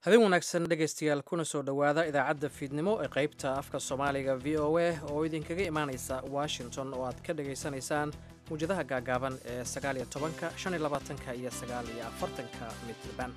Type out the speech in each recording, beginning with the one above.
habeen wanaagsan dhegaystayaal kuna soo dhowaada idaacadda fiidnimo ee qaybta afka soomaaliga v o a oo idinkaga imaanaysa washington oo aad ka dhegaysanaysaan muwjadaha gaagaaban ee sagaaliyo tobanka shan iyo labaatanka iyo sagaaliyo afartanka midban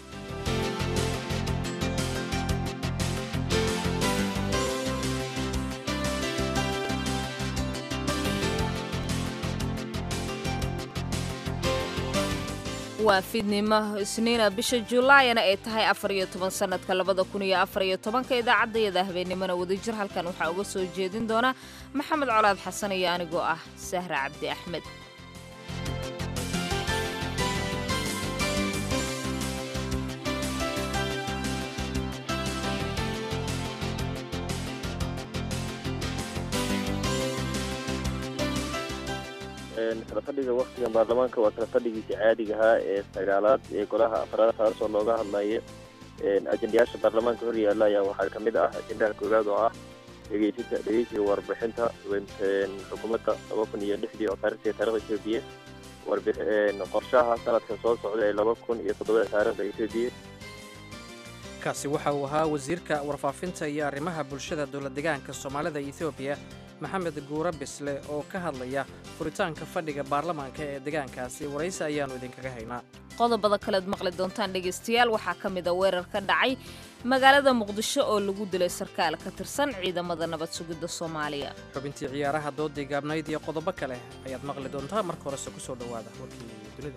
waa fiidnimo isniina bisha julaayana ay tahay afar iyo toban sanadka labada kun iyo afar iyo tobanka idaacaddayada habeennimona wadajir halkan waxaa uga soo jeedin doona maxamed colaad xasan iyo anigoo ah sahra cabdi axmed kala fadhiga waktigan baarlamaanka waa kala fadhigiisa caadiga ahaa ee sagaalaad ee golaha afraad taasoo looga hadlaya ajendayaasha baarlamaanka hor yaalla ayaa waxaa ka mid ah ajendaha koowaad oo ah dhegeysinta dhegeysiga warbixinta xukuumadda laba kun iyo lixdii oo taarikhtii taarikhda etoobiya qorshaha sanadka soo socda ee laba kun iyo toddobada taarikhda etoobiya kaasi waxa uu ahaa wasiirka warfaafinta iyo arrimaha bulshada dowlad degaanka soomaalida etoobiya maxamed guure bisle oo ka hadlaya furitaanka fadhiga baarlamaanka ee degaankaasi waraysi ayaannu idinkaga haynaa qodobada kalead maqli doontaan dhegaystayaal waxaa ka mid a weerar ka dhacay magaalada muqdisho oo lagu dilay sarkaal ka tirsan ciidamada nabad sugidda soomaaliya xubintii ciyaaraha doodii gaabnayd iyo qodobo kale ayaad maqli doontaa marka horese ku soo dhowaada warkii dunida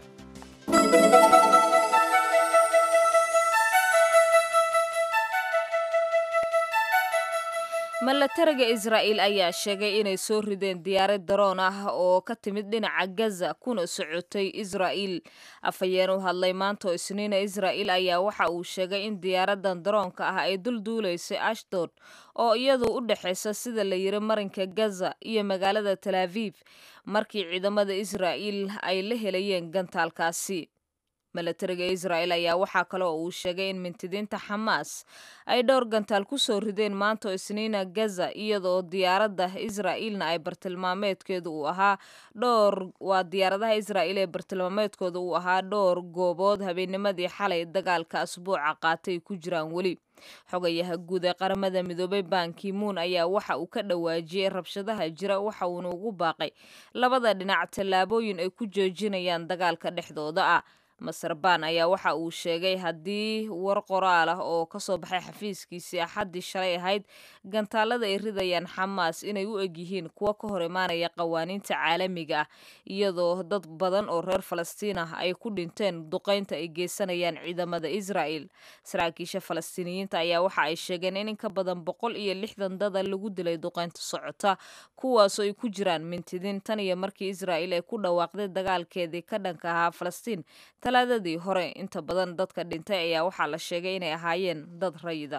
milatariga israa'iil ayaa sheegay inay soo rideen diyaarad daroon ah oo ka timid dhinaca gaza kuna socotay israa'iil afhayeen u hadlay maanta oo isniina israa'iil ayaa waxa uu sheegay in diyaaradan daroonka ah ay dul duulaysay ashdod oo iyadu u dhexaysa sida la yiri marinka gaza iyo magaalada tal aviv markii ciidamada israa'iil ay la helayeen gantaalkaasi milatariga israa'il ayaa waxaa kale oo uu sheegay in mintidiinta xamaas ay dhowr gantaal ku soo rideen maanta oo isniina gaza iyadoo diyaaradda israa'iilna ay bartilmaameedkeedu uu ahaa dhowr waa diyaaradaha israa'iil ee bartilmaameedkooda uu ahaa dhowr goobood habeennimadii xalay dagaalka asbuuca qaatay ku jiraan weli xogayaha guud ee qaramada midoobay bankimuun ayaa waxa uu ka dhawaajiyey rabshadaha jira waxa uuna ugu baaqay labada dhinac tallaabooyin ay ku joojinayaan dagaalka dhexdooda ah maser ban ayaa waxa uu sheegay haddii war qoraal ah oo kasoo baxay xafiiskiisii axaddii shalay ahayd gantaalada ay ridayaan xamaas inay u egyihiin kuwo ka hor imaanaya qawaaniinta caalamiga ah iyadoo dad badan oo reer falastiin ah ay ku dhinteen duqaynta ay geysanayaan ciidamada israa'el saraakiisha falastiiniyiinta ayaa waxa ay sheegeen in in ka badan boqol iyo lixdan dada lagu dilay duqaynta socota kuwaasoo ay ku jiraan mintidiin tan iyo markii israa'il ay ku dhawaaqday dagaalkeedii ka dhanka ahaa falastiin talaadadii hore inta badan dadka dhintay ayaa waxaa la sheegay inay ahaayeen dad rayida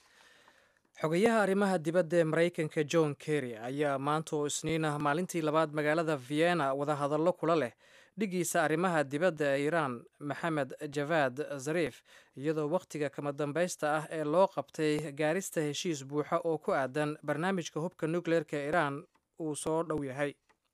xogayaha arrimaha dibadda ee maraykanka john kerry ayaa maanta oo isniin ah maalintii labaad magaalada vienna wadahadallo kula leh dhigiisa arrimaha dibadda ee iiraan maxamed javaad zariif iyadoo wakhtiga kama dambaysta ah ee loo qabtay gaarista heshiis buuxa oo ku aadan barnaamijka hubka nukleerka ee iiraan uu soo dhow yahay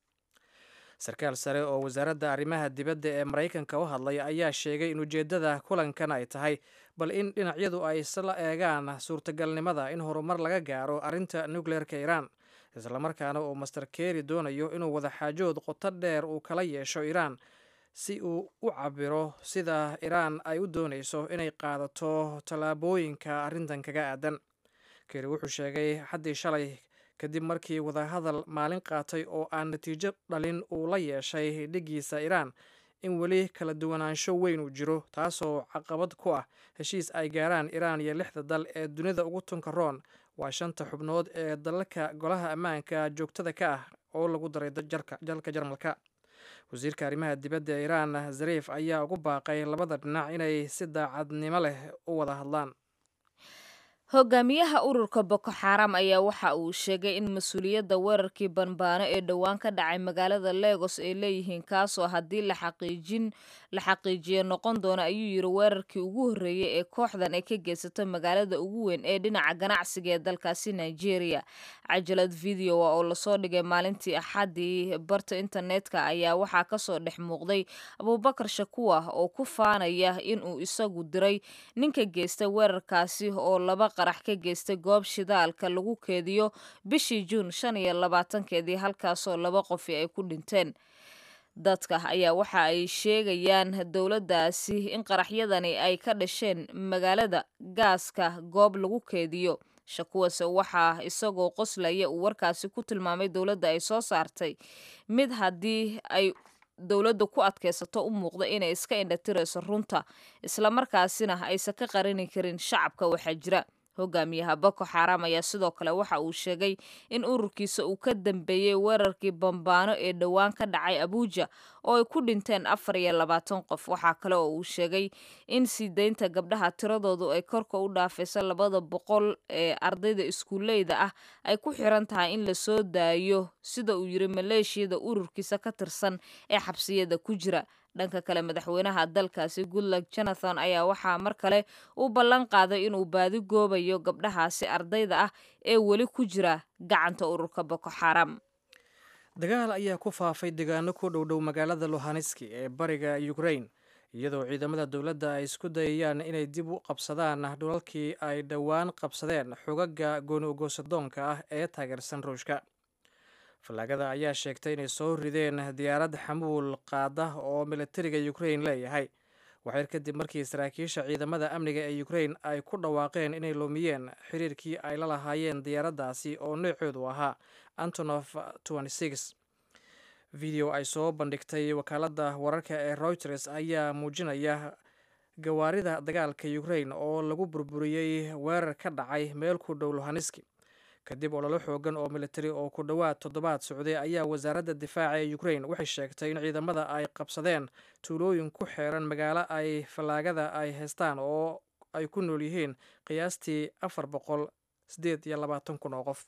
sarkaal sare oo wasaaradda arrimaha dibadda ee maraykanka u hadlay ayaa sheegay in ujeeddada kulankan ay tahay bal in dhinacyadu ay isla eegaan suurtagalnimada in horumar laga gaaro arrinta nukleerka iiraan islamarkaana uu master keri doonayo inuu wadaxaajood qoto dheer uu kala yeesho iiraan si uu u cabiro sida iiraan ay u doonayso inay qaadato tallaabooyinka arrintan kaga aadan keri wuxuu sheegay xaddii shalay kadib markii wadahadal maalin qaatay oo aan natiijo dhalin uu la yeeshay dhigiisa iiraan in weli kala duwanaansho weyn uu jiro taasoo caqabad ku ah heshiis ay gaaraan iiraan iyo lixda dal ee dunida ugu tunka roon waa shanta xubnood ee dalalka golaha ammaanka joogtada ka ah oo lagu daray dalka jarmalka wasiirka arrimaha dibadda ee iiraan zariif ayaa ugu baaqay labada dhinac inay si daacadnimo leh u wada hadlaan hogaamiyaha ururka boko xaram ayaa waxa uu sheegay in mas-uuliyadda weerarkii banbaano ee dhowaan ka dhacay magaalada legos ay leeyihiin kaasoo haddii la xaqiijin la xaqiijiyo noqon doona ayuu yiri weerarkii ugu horreeyey ee kooxdan ay ka geysato magaalada ugu weyn ee dhinaca ganacsiga ee dalkaasi nigeria cajalad videoa oo lasoo dhigay maalintii axaddii barta internetka ayaa waxaa kasoo dhex muuqday abuubakar shakuwa oo ku faanaya inuu isagu diray ninka geystay weerarkaasi oo laba qarax ka geystay goob shidaalka lagu keediyo bishii juun shan iyo labaatankeedii halkaasoo laba qofi ay ku dhinteen dadka ayaa waxa ay sheegayaan dowladdaasi in qaraxyadani ay ka dhasheen magaalada gaaska goob lagu keediyo shakuwase waxaa isagoo qoslaya uu warkaasi ku tilmaamay dowladda ay soo saartay mid haddii ay dowladda ku adkaysato u muuqda inay iska indhatirayso runta islamarkaasina aysan ka qarini karin shacabka waxaa jira hogaamiyaha boko xaram ayaa sidoo kale waxa uu sheegay in ururkiisa uu ka dambeeyey weerarkii bambaano ee dhowaan ka dhacay abuuja oo ay ku dhinteen afar iyo labaatan qof waxaa kale oo uu sheegay in sii deynta gabdhaha tiradoodu ay korka u dhaafaysa labada boqol ee ardayda iskuuleyda ah ay ku xiran tahay in lasoo daayo sida uu yiri maleeshiyada ururkiisa ka tirsan ee xabsiyada ku jira dhanka kale madaxweynaha dalkaasi goodluck jonathan ayaa waxaa mar kale u ballan qaaday inuu baadi goobayo gabdhahaasi ardayda ah ee weli ku jira gacanta ururka boko xaram dagaal ayaa ku faafay deegaano ku dhowdhow magaalada lohaneski ee bariga ukrain iyadoo ciidamada dowladda ay isku dayayaan inay dib u qabsadaan dhulalkii ay dhowaan qabsadeen xogaga gooni ogoosadoonka ah ee taageersan ruushka fallaagada ayaa sheegtay inay soo rideen diyaarad xamuul qaada oo militariga ukrain leeyahay waxyar kadib markii saraakiisha ciidamada amniga ee ukrain ay ku dhawaaqeen inay lumiyeen xiriirkii ay la lahaayeen diyaaraddaasi oo noocoodu ahaa antonof video ay soo bandhigtay wakaaladda wararka ee reuters ayaa muujinaya gawaarida dagaalka ukrain oo lagu burburiyey weerar ka dhacay meel ku dhow lohaneski kadib ololo xoogan oo militari oo ku dhowaad toddobaad socday ayaa wasaaradda difaaca ee ukrain waxay sheegtay in ciidamada ay qabsadeen tuulooyin ku xeeran magaalo ay fallaagada ay haystaan oo ay ku nool yihiin qiyaastii afar boqol sideed iyo labaatan kun oo qof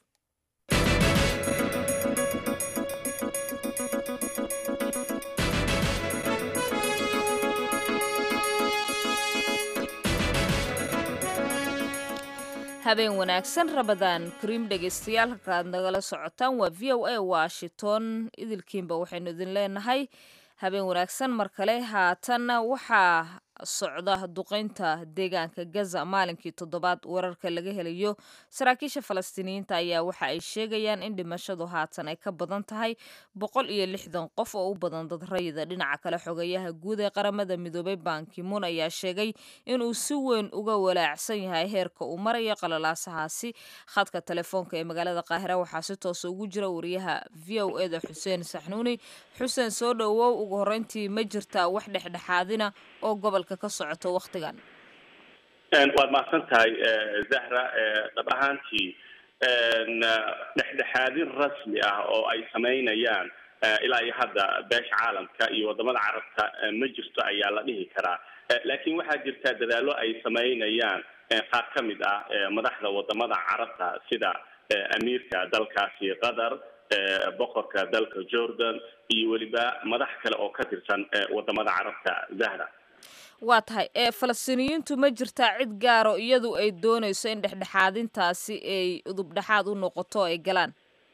habeen wanaagsan rabadaan kariim dhegaystayaal halka aad nagala socotaan waa v o a washington idilkiinba waxaynu idin leenahay habeen wanaagsan mar kale haatanna waxaa socda duqeynta deegaanka gaza maalinkii toddobaad wararka laga helayo saraakiisha falastiiniyiinta ayaa waxa ay sheegayaan in dhimashadu haatan ay ka badan tahay boqol iyo lixdan qof oo u badan dad rayida dhinaca kale xogayaha guud ee qaramada midoobay bankimuun ayaa sheegay inuu si weyn uga walaacsan yahay heerka uu marayo qalalaasahaasi khadka telefoonka ee magaalada qaahira waxaa si toosa ugu jira wariyaha v o eda xuseen saxnuuni xuseen soo dhowow ugu horreyntii ma jirtaa wax dhexdhexaadina oo gobolka ka socoto waktigan waad mahadsan tahay zahra dhab ahaantii dhexdhexaadin rasmi ah oo ay samaynayaan ilaa iyo hadda beesha caalamka iyo wadamada carabta ma jirto ayaa la dhihi karaa laakiin waxaa jirta dadaallo ay samaynayaan qaar ka mid ah madaxda wadamada carabta sida amiirka dalkaasi qatar boqorka dalka jordan iyo weliba madax kale oo ka tirsan wadamada carabta zahra waa tahay ee falastiiniyiintu ma jirtaa cid gaaro iyadu ay doonayso in dhexdhexaadintaasi ay udub dhexaad u noqoto ay galaan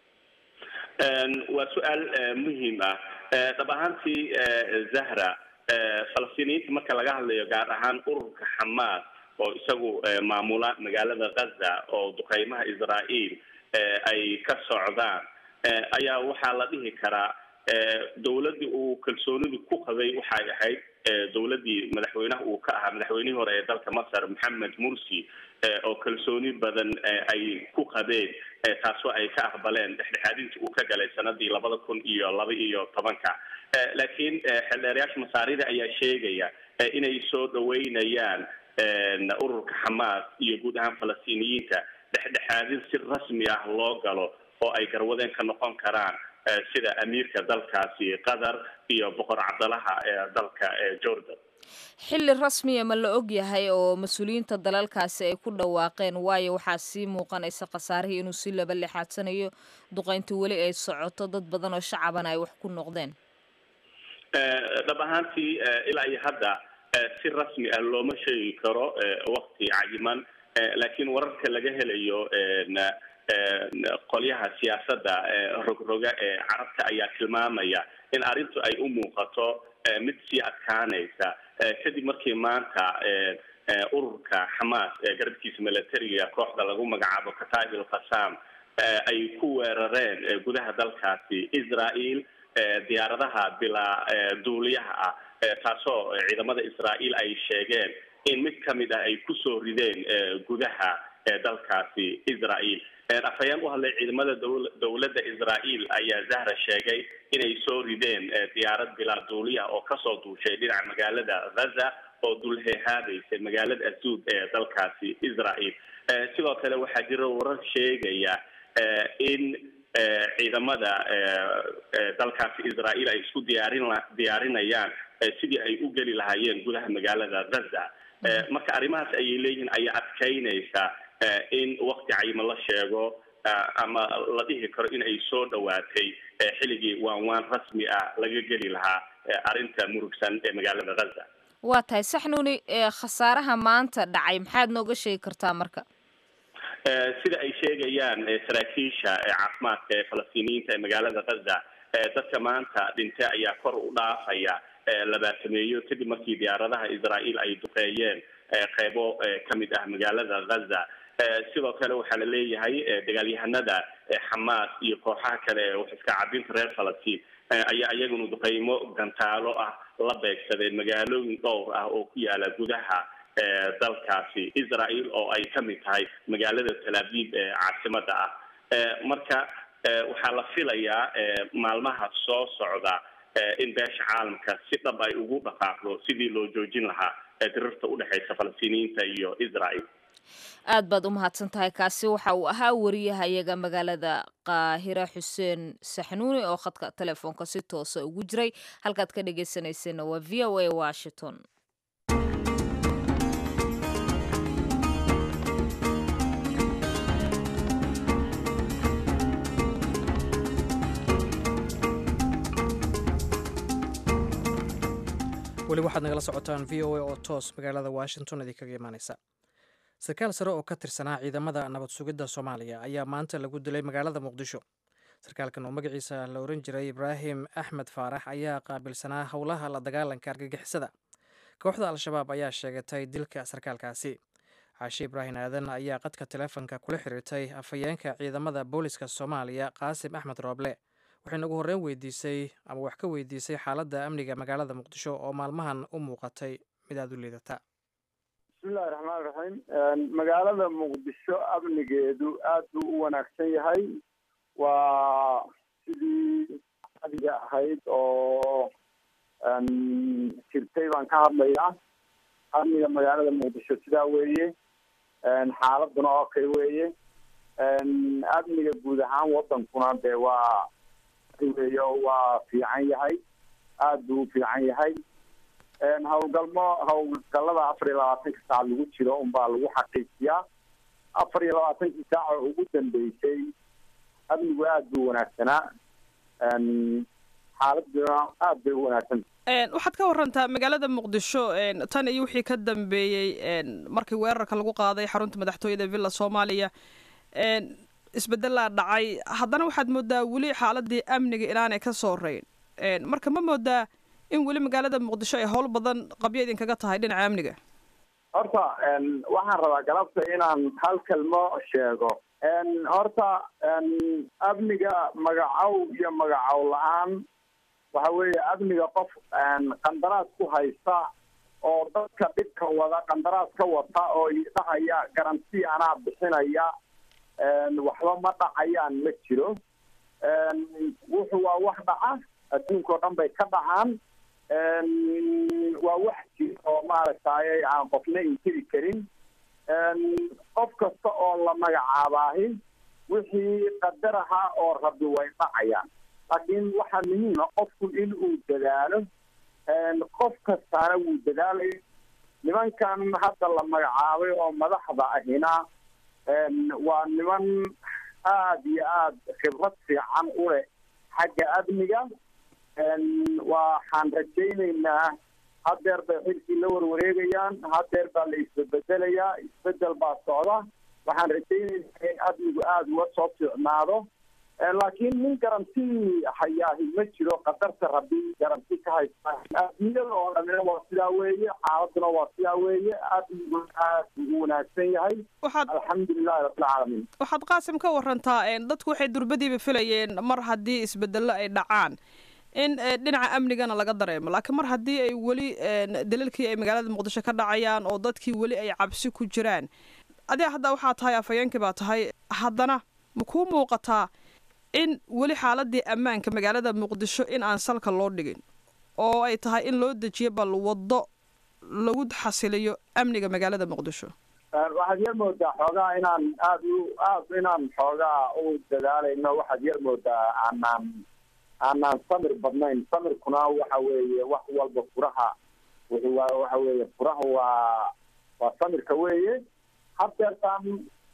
waa su-aal muhiim ah dhab ahaantii zahra falastiiniyiinta marka laga hadlayo gaar ahaan ururka xamaas oo isagu maamula magaalada gaza oo duqeymaha israael ay ka socdaan ayaa waxaa la dhihi karaa dowladdii uu kalsoonidu ku qabay waxay ahayd dowladdii madaxweynaha uu ka ahaa madaxweynihii hore ee dalka masar maxamed mursi oo kalsooni badan ay ku qabeen taasoo ay ka aqbaleen dhexdhexaadintii uu ka galay sanadii labada kun iyo laba iyo tobanka laakiin xeldheerayaasha masaarida ayaa sheegaya inay soo dhaweynayaan ururka xamaas iyo guud ahaan falastiiniyiinta dhexdhexaadin si rasmi ah loo galo oo ay garwadeen ka noqon karaan sida amiirka dalkaasi qatar iyo boqor cabdalaha ee dalka jordan xilli rasmiya ma la og yahay oo mas-uuliyiinta dalalkaasi ay ku dhawaaqeen waayo waxaa sii muuqanaysa khasaarihii inuu si laba lixaadsanayo duqaynta weli ay socoto dad badan oo shacabana ay wax ku noqdeen dhab ahaantii ilaa iyo hadda si rasmi ah looma sheegi karo wakti cayiman laakiin wararka laga helayo qolyaha siyaasadda rogroga ee carabta ayaa tilmaamaya in arrintu ay u muuqato mid sii adkaanaysa kadib markii maanta ururka xamaas ee garabkiisa militariga kooxda lagu magacaabo kataib il qasam ay ku weerareen gudaha dalkaasi israel diyaaradaha bilaa duuliyaha ah taasoo ciidamada israel ay sheegeen in mid kamid ah ay kusoo rideen gudaha dalkaasi israel afhayeen u hadlay ciidamada dowladda israel ayaa zahra sheegay inay soo rideen diyaarad bilaa duuliya oo kasoo duushay dhinaca magaalada gaza oo dulheehaabaysay magaalada azuud ee dalkaasi israel sidoo kale waxaa jira warar sheegaya in ciidamada dalkaasi israel ay isku diyaarin diyaarinayaan sidii ay u geli lahaayeen gudaha magaalada gaza marka arrimahaas ayay leeyihiin ayaa adkaynaysa in wakti cayima la sheego ama la dhihi karo in ay soo dhawaatay xilligii waan waan rasmi ah laga geli lahaa arrinta murugsan ee magaalada gaza waa tahay saxnuuni khasaaraha maanta dhacay maxaad nooga sheegi kartaa marka sida ay sheegayaan saraakiisha caafimaadka ee falastiiniyiinta ee magaalada gaza dadka maanta dhintay ayaa kor u dhaafaya labaatameeyo kadib markii diyaaradaha israel ay duqeeyeen qeybo kamid ah magaalada gaza sidoo kale waxaa la leeyahay dagaalyahanada xamaas iyo kooxaha kale ee wax iska cabinta reer falastiin ayaa iyaguna duqeymo gantaalo ah la beegsadeen magaalooyin dhowr ah oo ku yaala gudaha dalkaasi israel oo ay kamid tahay magaalada tel aviv ee caasimada ah marka waxaa la filayaa maalmaha soo socda in beesha caalamka si dhab ay ugu dhaqaaqdo sidii loo joojin lahaa dirirta udhexaysa falastiiniyiinta iyo israel aad baad u mahadsan tahay kaasi waxa uu ahaa wariyaha iyaga magaalada qaahira xuseen saxnuuni oo khadka telefoonka si toosa ugu jiray halkaad ka dhegeysaneyseenna waa v o a washington weli waxaad nagala socotaan v o a oo toos magaalada washington idinkaga imaaneysa sarkaal sare oo ka tirsanaa ciidamada nabad sugidda soomaaliya ayaa maanta lagu dilay magaalada muqdisho sarkaalkan oo magaciisa la oran jiray ibraahim axmed faarax ayaa qaabilsanaa howlaha la dagaalanka argagixisada kooxda al-shabaab ayaa sheegatay dilka sarkaalkaasi caashe ibraahim aadan ayaa qadka teleefonka kula xiriirtay afhayeenka ciidamada booliska soomaaliya qaasim axmed rooble waxayna ugu horreyn weydiisay ama wax ka weydiisay xaaladda amniga magaalada muqdisho oo maalmahan u muuqatay mid aada u liidata bismillahi raxmaan raxiim magaalada muqdisho amnigeedu aad buu u wanaagsan yahay waa sidii adiga ahayd oo jirtay baan ka hadlayaa amniga magaalada muqdisho sidaa weeye xaaladuna oo kale weeye amniga guud ahaan wadankuna dee waa weey waa fiican yahay aada buu u fiican yahay howlgalmo howlgalada afar iyo labaatanka saac lagu jiro unbaa lagu xaqiijiyaa afar iyo labaatankii saac oo ugu dambeysay amnigu aada buu wanaagsanaa xaaladuna aada bay u wanaagsan waxaad ka warantaa magaalada muqdisho tan iyo wixii ka dambeeyey markii weerarka lagu qaaday xarunta madaxtooyada villa soomaaliya isbedelaa dhacay haddana waxaad moodaa weli xaaladii amniga inaanay ka soo reyn marka ma moodaa in weli magaalada muqdisho ay howl badan qabyo idinkaga tahay dhinaca amniga horta waxaan rabaa galabta inaan hal kelmo sheego horta amniga magacow iyo magacow la-aan waxa weeye amniga qof qandaraas ku haysta oo dadka dhibka wada qandaraas ka wata oo dhahaya garanti anaa bixinaya waxba ma dhacayaan ma jiro wuxu waa wax dhaca adduunka oo dhan bay ka dhacaan waa wax jiro oo maaragtay aan qofna inkiri karin qof kasta oo la magacaabaahi wixii qadar ahaa oo rabi way dhacayaan laakiin waxaa muhiima qofku in uu dadaalo qof kastaana wuu dadaalay nimankan hadda la magacaabay oo madaxda ahina waa niman aada iyo aada khibrad fiican u leh xagga amniga waxaan rajaynaynaa hadeer bay xilkii la warwareegayaan hadeer baa la isbedbedelayaa isbedel baa socda waxaan rajaynaynaa in amnigu aada uga soo fiicnaado laakiin nin garanti hayaahi ma jiro qadarta rabi garanti ka haysta adniyada oo dhamina waa sidaa weeye xaaladuna waa sidaa weeye amnigu aad ugu wanaagsan yahay alxamdulilahi rabbilcaalamiin waxaad qaasim ka warantaa dadku waxay durbadiiba filayeen mar haddii isbedello ay dhacaan in dhinaca amnigana laga dareemo laakiin mar haddii ay weli daliilkii ay magaalada muqdisho ka dhacayaan oo dadkii weli ay cabsi ku jiraan adiga hadda waxaa tahay afhayeenkii baa tahay haddana ma kuu muuqataa in weli xaaladii ammaanka magaalada muqdisho in aan salka loo dhigin oo ay tahay in loo dejiyo bal waddo lagu xasiliyo amniga magaalada muqdisho waxaad yar moodaa xoogaa inaan aada u aad inaan xoogaa u dadaalayno waxaad yar moodaa aanaan aanaan samir badnayn samirkuna waxa weeye wax walba furaha wuxuu waa waxa weeye furaha waa waa samirka weeye hadeertaan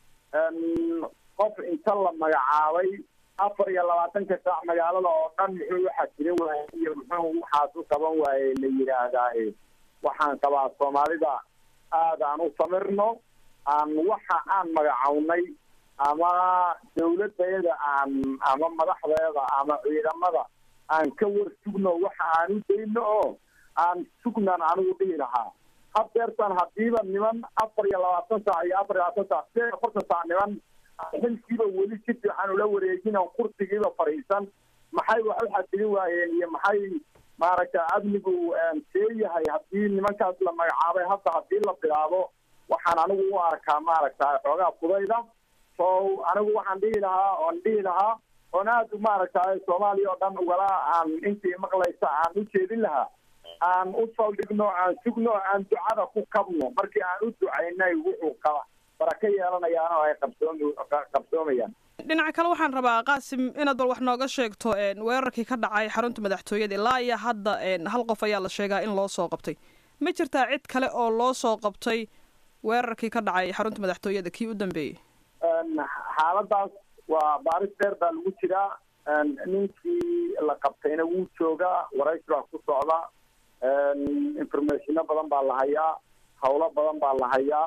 qof inta la magacaabay afar iyo labaatanka saac magaalada oo dhan muxuu uxasirin waayey iyo muxuu waxaas u qaban waayey la yidhaahdaa waxaan qabaa soomaalida aada aan u samirno aan waxa aan magacawnay ama dawladayada aan ama madaxdeeda ama ciidamada aan ka war sugno waxa aan u dayno oo aan sugnan anigu dhihi lahaa hadeertan hadiiba niman afar iyo labaatan saac iyo afar iyo labaatan saac sideed iyo afartan saac niman xilkiiba weli si fiican ula wareejin oo kursigiiba fadhiisan maxay wax u xasilin waayeen iyo maxay maaragta amnigu see yahay hadii nimankaas la magacaabay hadda hadii la bilaabo waxaan anigu u arkaa maaragta xoogaa fudayda so anigu waxaan dhihi lahaa oon dhihi lahaa oon aada maaragtay soomaaliya oo dhan ugala aan intii maqlaysa aan u jeedin lahaa aan u saldhigno aan sugno aan ducada ku kabno markii aan u ducaynay wuxuu qaba baraka yeelanayaan oo ay qabsoom qabsoomayaan dhinaca kale waxaan rabaa qaasim inaad bal wax nooga sheegto weerarkii ka dhacay xarunta madaxtooyada ilaa iyo hadda hal qof ayaa la sheegaa in loo soo qabtay ma jirtaa cid kale oo loo soo qabtay weerarkii ka dhacay xarunta madaxtooyada kii u dambeeyey xaaladaas waa baaris dheer baa lagu jiraa ninkii la qabtayna wuu joogaa waraysi baa ku socda informationo badan baa la hayaa hawlo badan baa la hayaa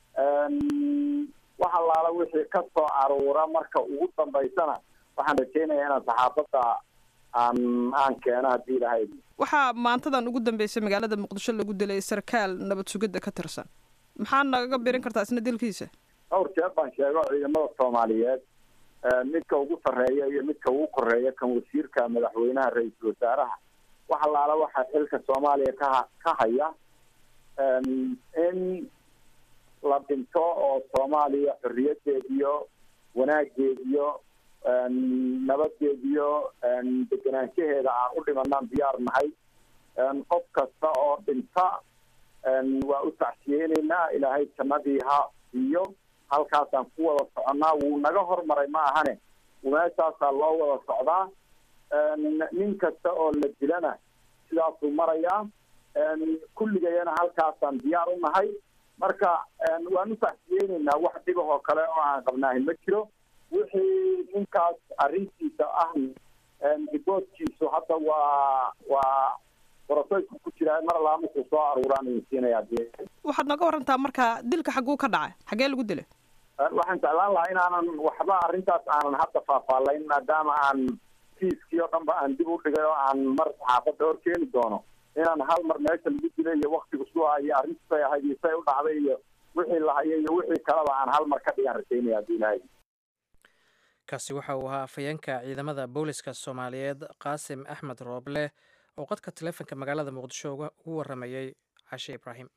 wax allaala wixii ka soo aruura marka ugu dambaysana waxaan rajeynayaa inaan saxaafadda aan aan keeno haddii ilahay waxaa maantadan ugu dambeysay magaalada muqdisho lagu dilay sarkaal nabad sugidda ka tirsan maxaa nagaga birin kartaa isna dilkiisa dhowr jeer baan sheego ciidamada soomaaliyeed midka ugu sarreeya iyo midka ugu koreeya kan wasiirka madaxweynaha ra-iisul wasaaraha wax allaala waxaa xilka soomaaliya kaha ka haya in la dhinto oo soomaaliya xorriyadeediyo wanaageediyo nabadeediyo degenaanshaheeda aan u dhimanaan diyaar nahay qof kasta oo dhinta waa u tacsiyeyneynaa ilaahay jannadii ha iyo halkaasaan ku wada soconnaa wuu naga hormaray ma ahane meeshaasaa loo wada socdaa nin kasta oo la dilana sidaasuu marayaa kulligayana halkaasaan diyaar u nahay marka waan u tacsiyeyneynaa wax dhibahoo kale oo aan qabnaahi ma jiro wixii ninkaas arrintiisa ah riboodkiisu hadda waa waa boroseysku ku jiraa mar allaa markuu soo aruuraan idin siinaya dee waxaad nooga warantaa marka dilka xagguu ka dhacay xaggee lagu dilay waxaan jeclaan lahaa inaanan waxba arrintaas aanan hadda faahfaalayn maadaama aan kiiskii oo dhan ba aan dib u dhigay oo aan mar saxaafadda hor keeni doono inaan hal mar meesha lagu dilay iyo waktigu suha iyo arrintisay ahayd iyo say u dhacday iyo wixii lahayay iyo wixii kaleba aan hal mar ka dhigaan rajaynaya haddii ilahay kaasi waxa uu ahaa afhayeenka ciidamada booliska soomaaliyeed qaasim axmed rooble oo qadka taleefonka magaalada muqdisho ugu waramayay cashe ibraahim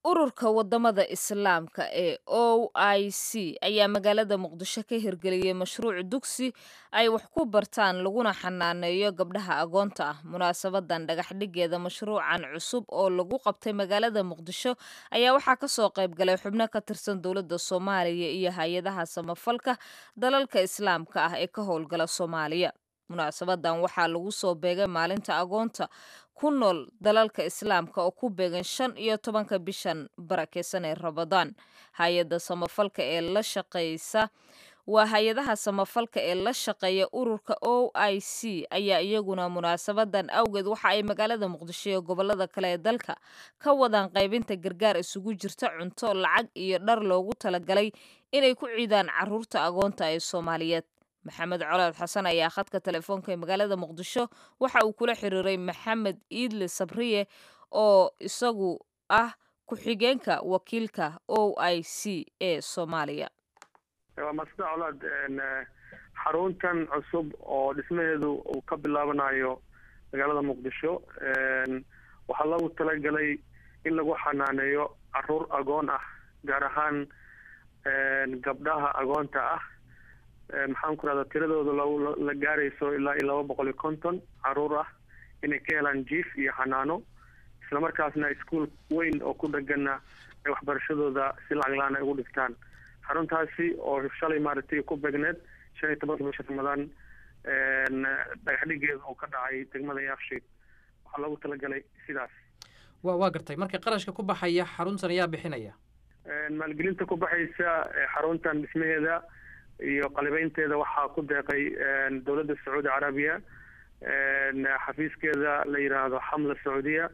ururka wadamada islaamka ee o i c ayaa magaalada muqdisho ka hirgeliyey mashruuc dugsi ay wax ku bartaan laguna xanaaneeyo gabdhaha agoonta ah munaasabadan dhagaxdhigeeda mashruucan cusub oo lagu qabtay magaalada muqdisho ayaa waxaa kasoo qayb galay xubno ka tirsan dowladda soomaaliya iyo hay-adaha samafalka dalalka islaamka ah ee ka howlgala soomaaliya munaasabadan waxaa lagu soo beegay maalinta agoonta ku nool dalalka islaamka oo ku beegan shan iyo tobanka bishan barakeysan ee rabadaan hay-adda samafalka ee la shaqeysa waa hay-adaha samafalka ee la shaqeeya ururka o i c ayaa iyaguna munaasabadan awgeed waxa ay magaalada muqdisho iyo gobolada kale ee dalka ka wadaan qaybinta gargaar isugu jirta cunto lacag iyo dhar loogu talagalay inay ku ciidaan caruurta agoonta ee soomaaliyeed maxamed colaad xasan ayaa khadka telefoonka ee magaalada muqdisho waxa uu kula xiriiray maxamed iidle sabriye oo isagu ah ku-xigeenka wakiilka o i c ee soomaaliya waa masda colaad xaruntan cusub oo dhismaheedu uu ka bilaabanayo magaalada muqdisho waxaa loogu talagalay in lagu xanaaneeyo caruur agoon ah gaar ahaan gabdhaha agoonta ah maxaan ku rahdaa tiradooda la gaarayso ilaa iyo laba boqol iyo konton caruur ah inay ka helaan jief iyo xanaano islamarkaasna iskuol weyn oo ku dhegana ay waxbarashadooda si lacag la-aan ay ugu dhigtaan xaruntaasi oo shalay maaragtay ku begneed shan iyo tobanka bisha ramadaan dhagaxdhigeeda oo ka dhacay degmada yaafshiid waxaa loogu talagalay sidaas wa waa gartay marka qarashka ku baxaya xaruntan ayaa bixinaya maalgelinta ku baxaysa xaruntan dhismaheeda iyo qalibeynteeda waxaa ku deeqay dowladda sacuudi carabiya xafiiskeeda la yidhaahdo xamla sacuudiya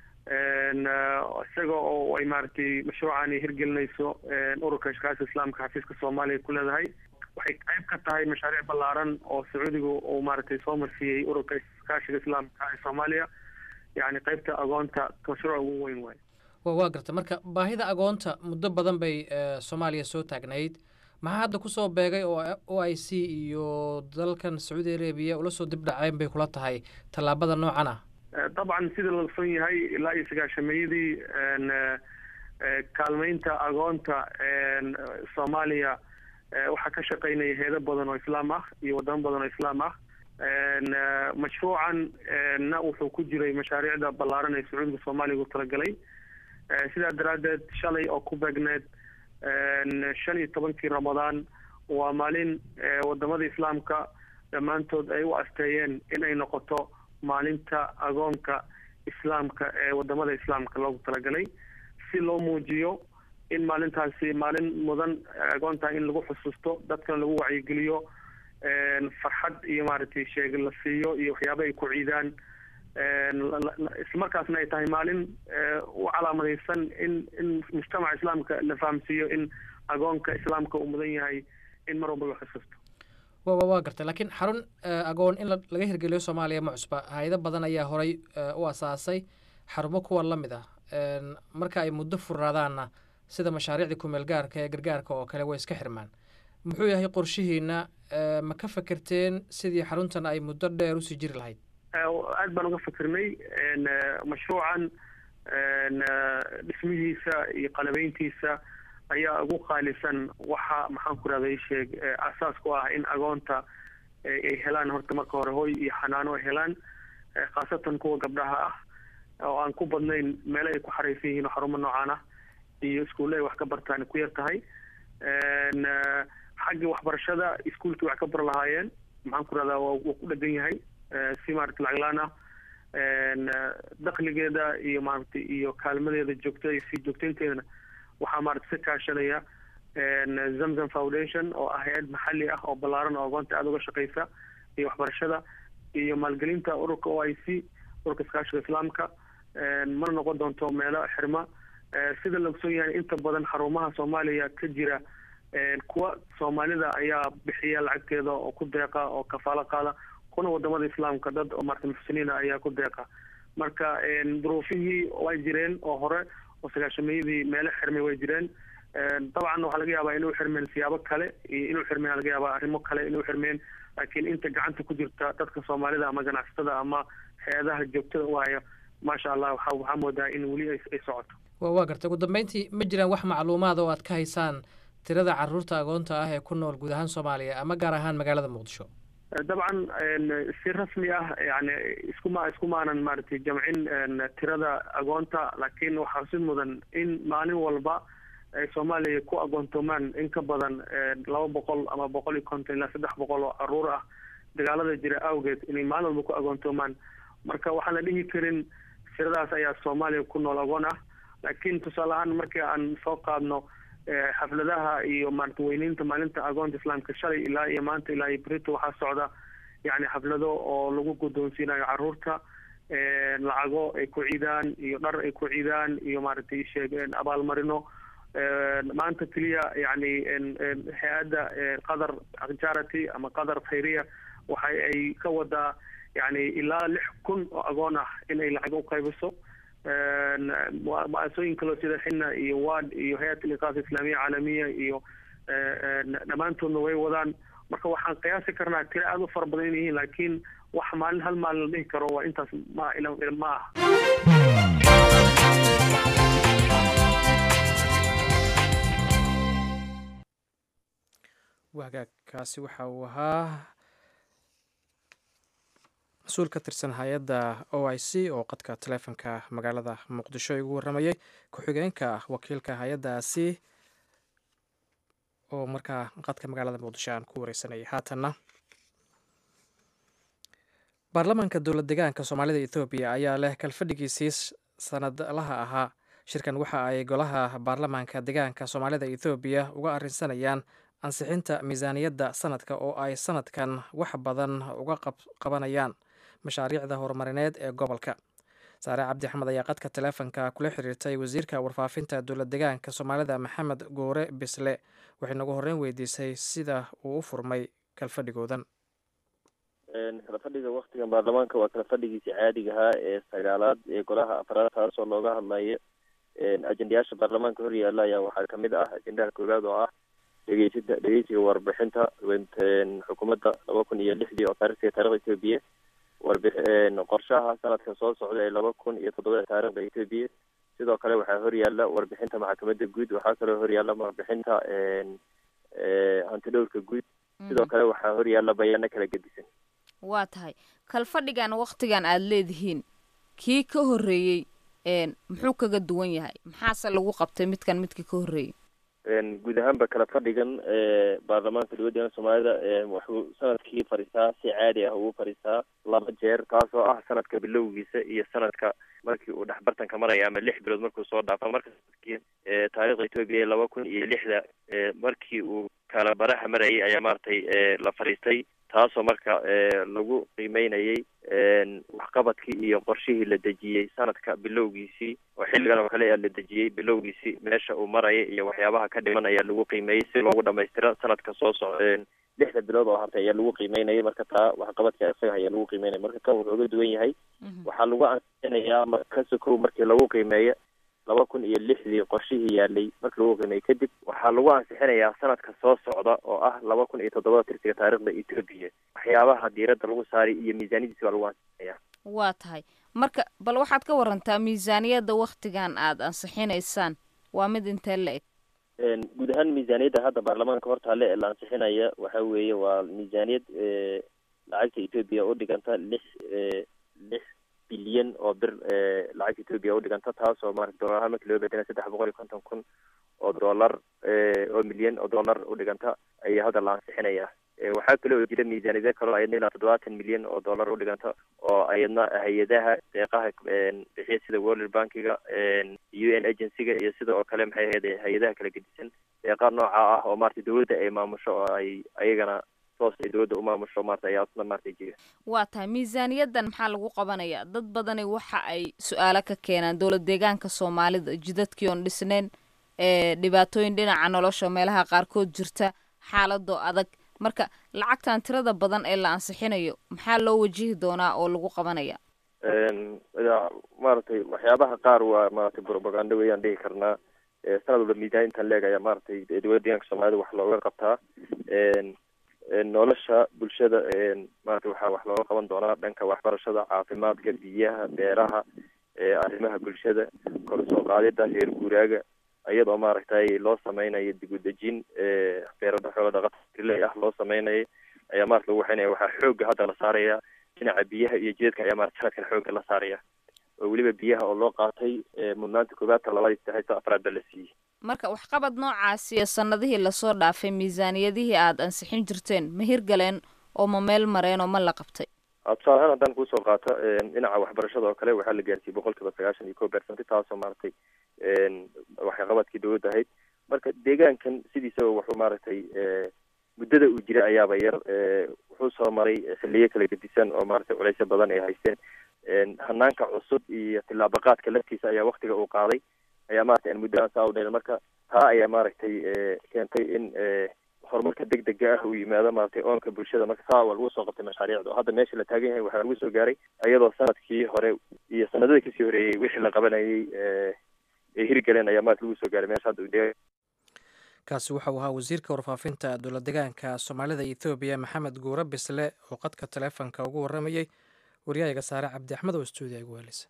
isaga oo ay maaragtay mashruucan hirgelinayso ururka shakaasha islaamka xafiiska soomaaliya ku leedahay waxay qayb ka tahay mashaariic ballaaran oo sacuudigu uu maaragtay soo marsiiyey ururka iskaashiga islaamka ee soomaaliya yacni qaybta agoonta mashruuca ugu weyn waay wa waa gartay marka baahida agoonta muddo badan bay soomaaliya soo taagnayd maxaa hadda kusoo beegay oo o i c iyo dalkan sacuudi arabiya ula soo dib dhaceen bay kula tahay tallaabada noocan ah dabcan sida la ogson yahay ilaa iyo sagaashameeyadii kaalmeynta agoonta soomaaliya waxaa ka shaqeynaya heedo badan oo islaam ah iyo wadamo badan oo islaam ah mashruucan na wuxuu ku jiray mashaariicda ballaaran ee sacuudiga soomaaliya ugu talagalay sidaa daraaddeed shalay oo ku beegneed shan iyo tobankii ramadaan waa maalin wadamada islaamka dhammaantood ay u asteeyeen in ay noqoto maalinta agoonka islaamka ee wadamada islaamka loogu talagalay si loo muujiyo in maalintaasi maalin mudan agoonta in lagu xusuusto dadkana lagu wacyigeliyo farxad iyo maaragtay sheeg la siiyo iyo waxyaaba ay ku ciidaan islamarkaasna ay tahay maalin u calaamadaysan in in mujtamaca islaamka la fahamsiiyo in agoonka islaamka uu mudan yahay in mar walba la xusuusto wa waa gartay laakiin xarun agoon in laga hirgeliyo soomaaliya ma cusba hay-ado badan ayaa horay u asaasay xarumo kuwa la mid ah marka ay muddo furnaadaanna sida mashaariicdii kumeel gaarka ee gargaarka oo kale way iska xirmaan muxuu yahay qorshihiina ma ka fekerteen sidii xaruntan ay muddo dheer usii jiri lahayd aad baan uga fikirnay mashruucan dhismihiisa iyo qalabeyntiisa ayaa ugu qaalisan waxa maxaan ku rahday sheeg asaas ku ah in agoonta ay helaan horta marka hore hoy iyo xanaano ay helaan khaasatan kuwa gabdhaha ah oo aan ku badnayn meele ay ku xaraysan yihiin oo xarumo noocaan ah iyo iskuulle ay wax ka bartaan ku yar tahay xagga waxbarashada iskuulkii wax ka bar lahaayeen maxaan ku rahdaa waa ku dhegan yahay si maarata lacaglaan ah dakligeeda iyo maaragtay iyo kaalmadeeda joogta iyo sii joogtaynteedana waxaa maarata ka kaashanaya zamzam foundation oo ah hay-ad maxalli ah oo ballaaran oo agoonta aada uga shaqeysa iyo waxbarashada iyo maalgelinta ururka o i c ururka iskaashiga islaamka mana noqon doonto meelo xirma sida la ogson yahay inta badan xarumaha soomaaliya ka jira kuwa soomaalida ayaa bixiya lacagteeda oo ku deeqa oo kafaalo qaada kuna wadamada islaamka dad oo marta muxsiniina ayaa ku deeqa marka duruufihii way jireen oo hore oo sagaashameeyadii meelo xirmay way jireen dabcan waxaa laga yaabaa inuu xirmeen siyaabo kale iyo inuu xirmeen laga yaabaa arrimo kale inuu xirmeen laakiin inta gacanta ku jirta dadka soomaalida ama ganacsatada ama hay-adaha joogtada u haya maasha allah waxa waxaa moodaa in weli ay ay socoto wa waa gartay ugu dambeyntii ma jiraan wax macluumaad oo aad ka haysaan tirada caruurta agoonta ah ee ku nool guud ahaan soomaaliya ama gaar ahaan magaalada muqdisho dabcan si rasmi ah yani iskuma iskumaanan maaragtay jamcin tirada agoonta laakiin waxaa si mudan in maalin walba ay soomaaliya ku agoontoomaan in ka badan laba boqol ama boqol iyo konton ilaa saddex boqol oo caruur ah dagaalada jira awgeed inay maalin walba ku agoontoomaan marka waxaan la dhihi karin tiradaas ayaa soomaaliya ku nool agoon ah laakiin tusaale ahaan markii aan soo qaadno xafladaha iyo maarata weyneynta maalinta agoonta islaamka shalay ilaa iyo maanta ilaa iyo berito waxaa socda yani xaflado oo lagu guddoonsiinayo caruurta lacago ay ku ciidaan iyo dhar ay ku ciidaan iyo maaragtay sheegeen abaalmarino maanta keliya yani hay-adda qatar charity ama qatar khayriya waxa ay ka wadaa yani ilaa lix kun oo agoon ah inay lacag u qaybiso mu-asooyin kaloo sida xina iyo wad iyo hay-at liqaas islaamiya caalamiya iyo dhammaantoodna way wadaan marka waxaan qiyaasi karnaa tiro aada u fara badan in yihiin laakiin wax maalin hal maalin la dhihi karo waa intaas ma ma ah wagaagkaasi waxa uu ahaa mas-uul ka tirsan hay-adda o i c oo qadka taleefonka magaalada muqdisho igu warramayay ku-xigeenka wakiilka hay-addaasi oo markaa qadka magaalada muqdisho aan ku wareysanayay haatanna baarlamaanka dowlad degaanka soomaalida ethoobiya ayaa leh kalfadhigiisii sanadlaha ahaa shirkan waxa ay golaha baarlamaanka degaanka soomaalida ethoobiya uga arrinsanayaan ansixinta miisaaniyadda sanadka oo ay sanadkan wax badan uga qabanayaan mashaariicda horumarineed ee gobolka saare cabdi axmed ayaa qadka taleefonka kula xiriirtay wasiirka warfaafinta dowlad degaanka soomaalida maxamed goore bisle waxay nagu horreyn weydiisay sida uu u furmay kalfadhigoodan kala fadhiga waktigan baarlamaanka waa kala fadhigiisi caadiga ahaa ee sagaalaad ee golaha afraad taasoo looga hadlayo ajendayaasha baarlamaanka hor yaalla ayaa waxaa kamid ah ajendaha koowaad oo ah dhegeysinta dhegeysiga warbixinta xukuumadda laba kun iyo lixdii oo taarikhtii taarikhda etoobiya warbi qorshaha sanadka soo socda ee laba kun iyo toddobada taarikhda etoobiya sidoo kale waxaa horyaalla warbixinta maxkamadda guud waxaa kaloo horyaalla warbixinta hantidhowrka guud sidoo kale waxaa horyaalla bayaano kala gedisan waa tahay kalfadhigan waktigan aada leedihiin kii ka horreeyey muxuu kaga duwan yahay maxaase lagu qabtay midkan midkii ka horreeyey guud ahaanba kala fadhigan baarlamaanka dowladdeena soomaalida wuxuu sanadkii fadhiistaa si caadi ah ugu fadhiistaa laba jeer taasoo ah sanadka bilowgiisa iyo sanadka markii uu dhexbartanka maraya ama lix bilood markuu soo dhaafo marka sanadkii taarikhda etoobiya laba kun iyo lixda markii uu kala baraha marayay ayaa maaragtay la fadhiistay taasoo marka lagu qiimeynayay waxqabadkii iyo qorshihii la dejiyey sanadka bilowgiisii oo xilligan oo kale la dejiyey bilowgiisii meesha uu maraya iyo waxyaabaha ka dhiman ayaa lagu qiimeeyey si loogu dhamaystiro sanadka soo soc lixda bilood oo hartay ayaa lagu qiimeynayay marka taa waxqabadka isaga ayaa lagu qiimeynaya marka kan wuxuu uga duwan yahay waxaa lagu ansixinayaa ka sokow markii lagu qiimeeyo laba kun iyo lixdii qorshihii yaalay markii lagu qiimeeyey kadib waxaa lagu ansixinayaa sanadka soo socda oo ah laba kun iyo toddobada tirsiga taarikhda etoobiya waxyaabaha diiradda lagu saaray iyo miisaaniyadiisi baa lagu ansixinaya waa tahay marka bal waxaad ka warantaa miisaaniyadda waktigan aada ansixinaysaan waa mid intee la eg guud ahaan miisaaniyadda hadda baarlamaanka hortaale ee la ansixinaya waxa weeye waa miisaaniyad lacagta etoobiya u dhiganta lix lix bilyan oo bir lacagta etoobiya u dhiganta taasoo maarata dollar ahaan markii loo bedela saddex boqol iyo konton kun oo dollar oo milyan oo dollar u dhiganta ayaa hadda la ansixinaya waxaa kale oo jira miisaaniyada kaloo ayadna ilaa toddobaatan milyan oo dollar u dhiganta oo ayadna hay-adaha deeqaha bixiya sida world bankiga u n agencyga iyo sida oo kale maxay ahayd hay-adaha kala gedisan deeqa nooca ah oo maarata dawladda ay maamusho oo ay ayagana toos ay dawladda u maamusho maarata ayaa asna maarata jira waa tahay miisaaniyaddan maxaa lagu qabanayaa dad badani waxa ay su-aalo ka keenaan dowlad deegaanka soomaalida jidadkii oon dhisneyn dhibaatooyin dhinaca nolosha meelaha qaarkood jirta xaaladoo adag marka lacagtan tirada badan ee la ansixinayo maxaa loo wajihi doonaa oo lagu qabanaya maaragtay waxyaabaha qaar waa maaragtay propaganda weeyaan dhihi karnaa sanad walba miisaan intaan leeg ayaa maaragtay dowladda deegaanka soomaalida wax looga qabtaa nolosha bulshada maarata waxaa wax looga qaban doonaa dhanka waxbarashada caafimaadka biyaha beeraha arrimaha bulshada kor usoo qaadida reer guuraaga iyadoo maaragtay loo sameynayo dib u dejin beerada xoolo dhaqata riley ah loo sameynayo ayaa maarata lagu waxaynaya waxaa xooga hadda la saaraya dhinaca biyaha iyo jidadka ayaa maarata sanadkan xooga la saaraya oo weliba biyaha oo loo qaatay mudnaanta koobaadta labaad saddexta afraad ba la siiyey marka waxqabad noocaasi iyo sanadihii lasoo dhaafay miisaaniyadihii aada ansixin jirteen ma hirgaleen oo ma meel mareen oo ma la qabtay tusaale ahaan haddaan kusoo qaato dhinaca waxbarashada oo kale waxaa la gaarsiiyey boqol kiiba sagaashan iyo ko percent taasoo maaragtay waxqabadkii dowladda ahayd marka deegaankan sidiisaba wuxuu maaragtay muddada uu jira ayaaba yar wuxuu soo maray xiliyo kala gedisan oo maaragtay culeysyo badan ay haysteen hanaanka cusub iyo tillaabaqaadka laftiisa ayaa waktiga uu qaaday ayaa maratay aan muddo aan saa u dheerin marka taa ayaa maaragtay keentay in horumarka deg dega ah uu yimaado maaragtay oonka bulshada marka saa waa lagu soo qabtay mashaariicda oo hadda meesha la taagan yahay waxaa lagu soo gaaray iyadoo sanadkii hore iyo sanadadii kasii horeeyey wixii la qabanayay ay hirgaleen ayaa maarata lagu soo gaaray meesha hadda uu kaasi waxa uu ahaa wasiirka warfaafinta dowlad degaanka soomaalida ethoobiya maxamed guure bisle oo qadka taleefonka ugu waramayey waryahayaga saare cabdi axmed oo stuudiya igu helisa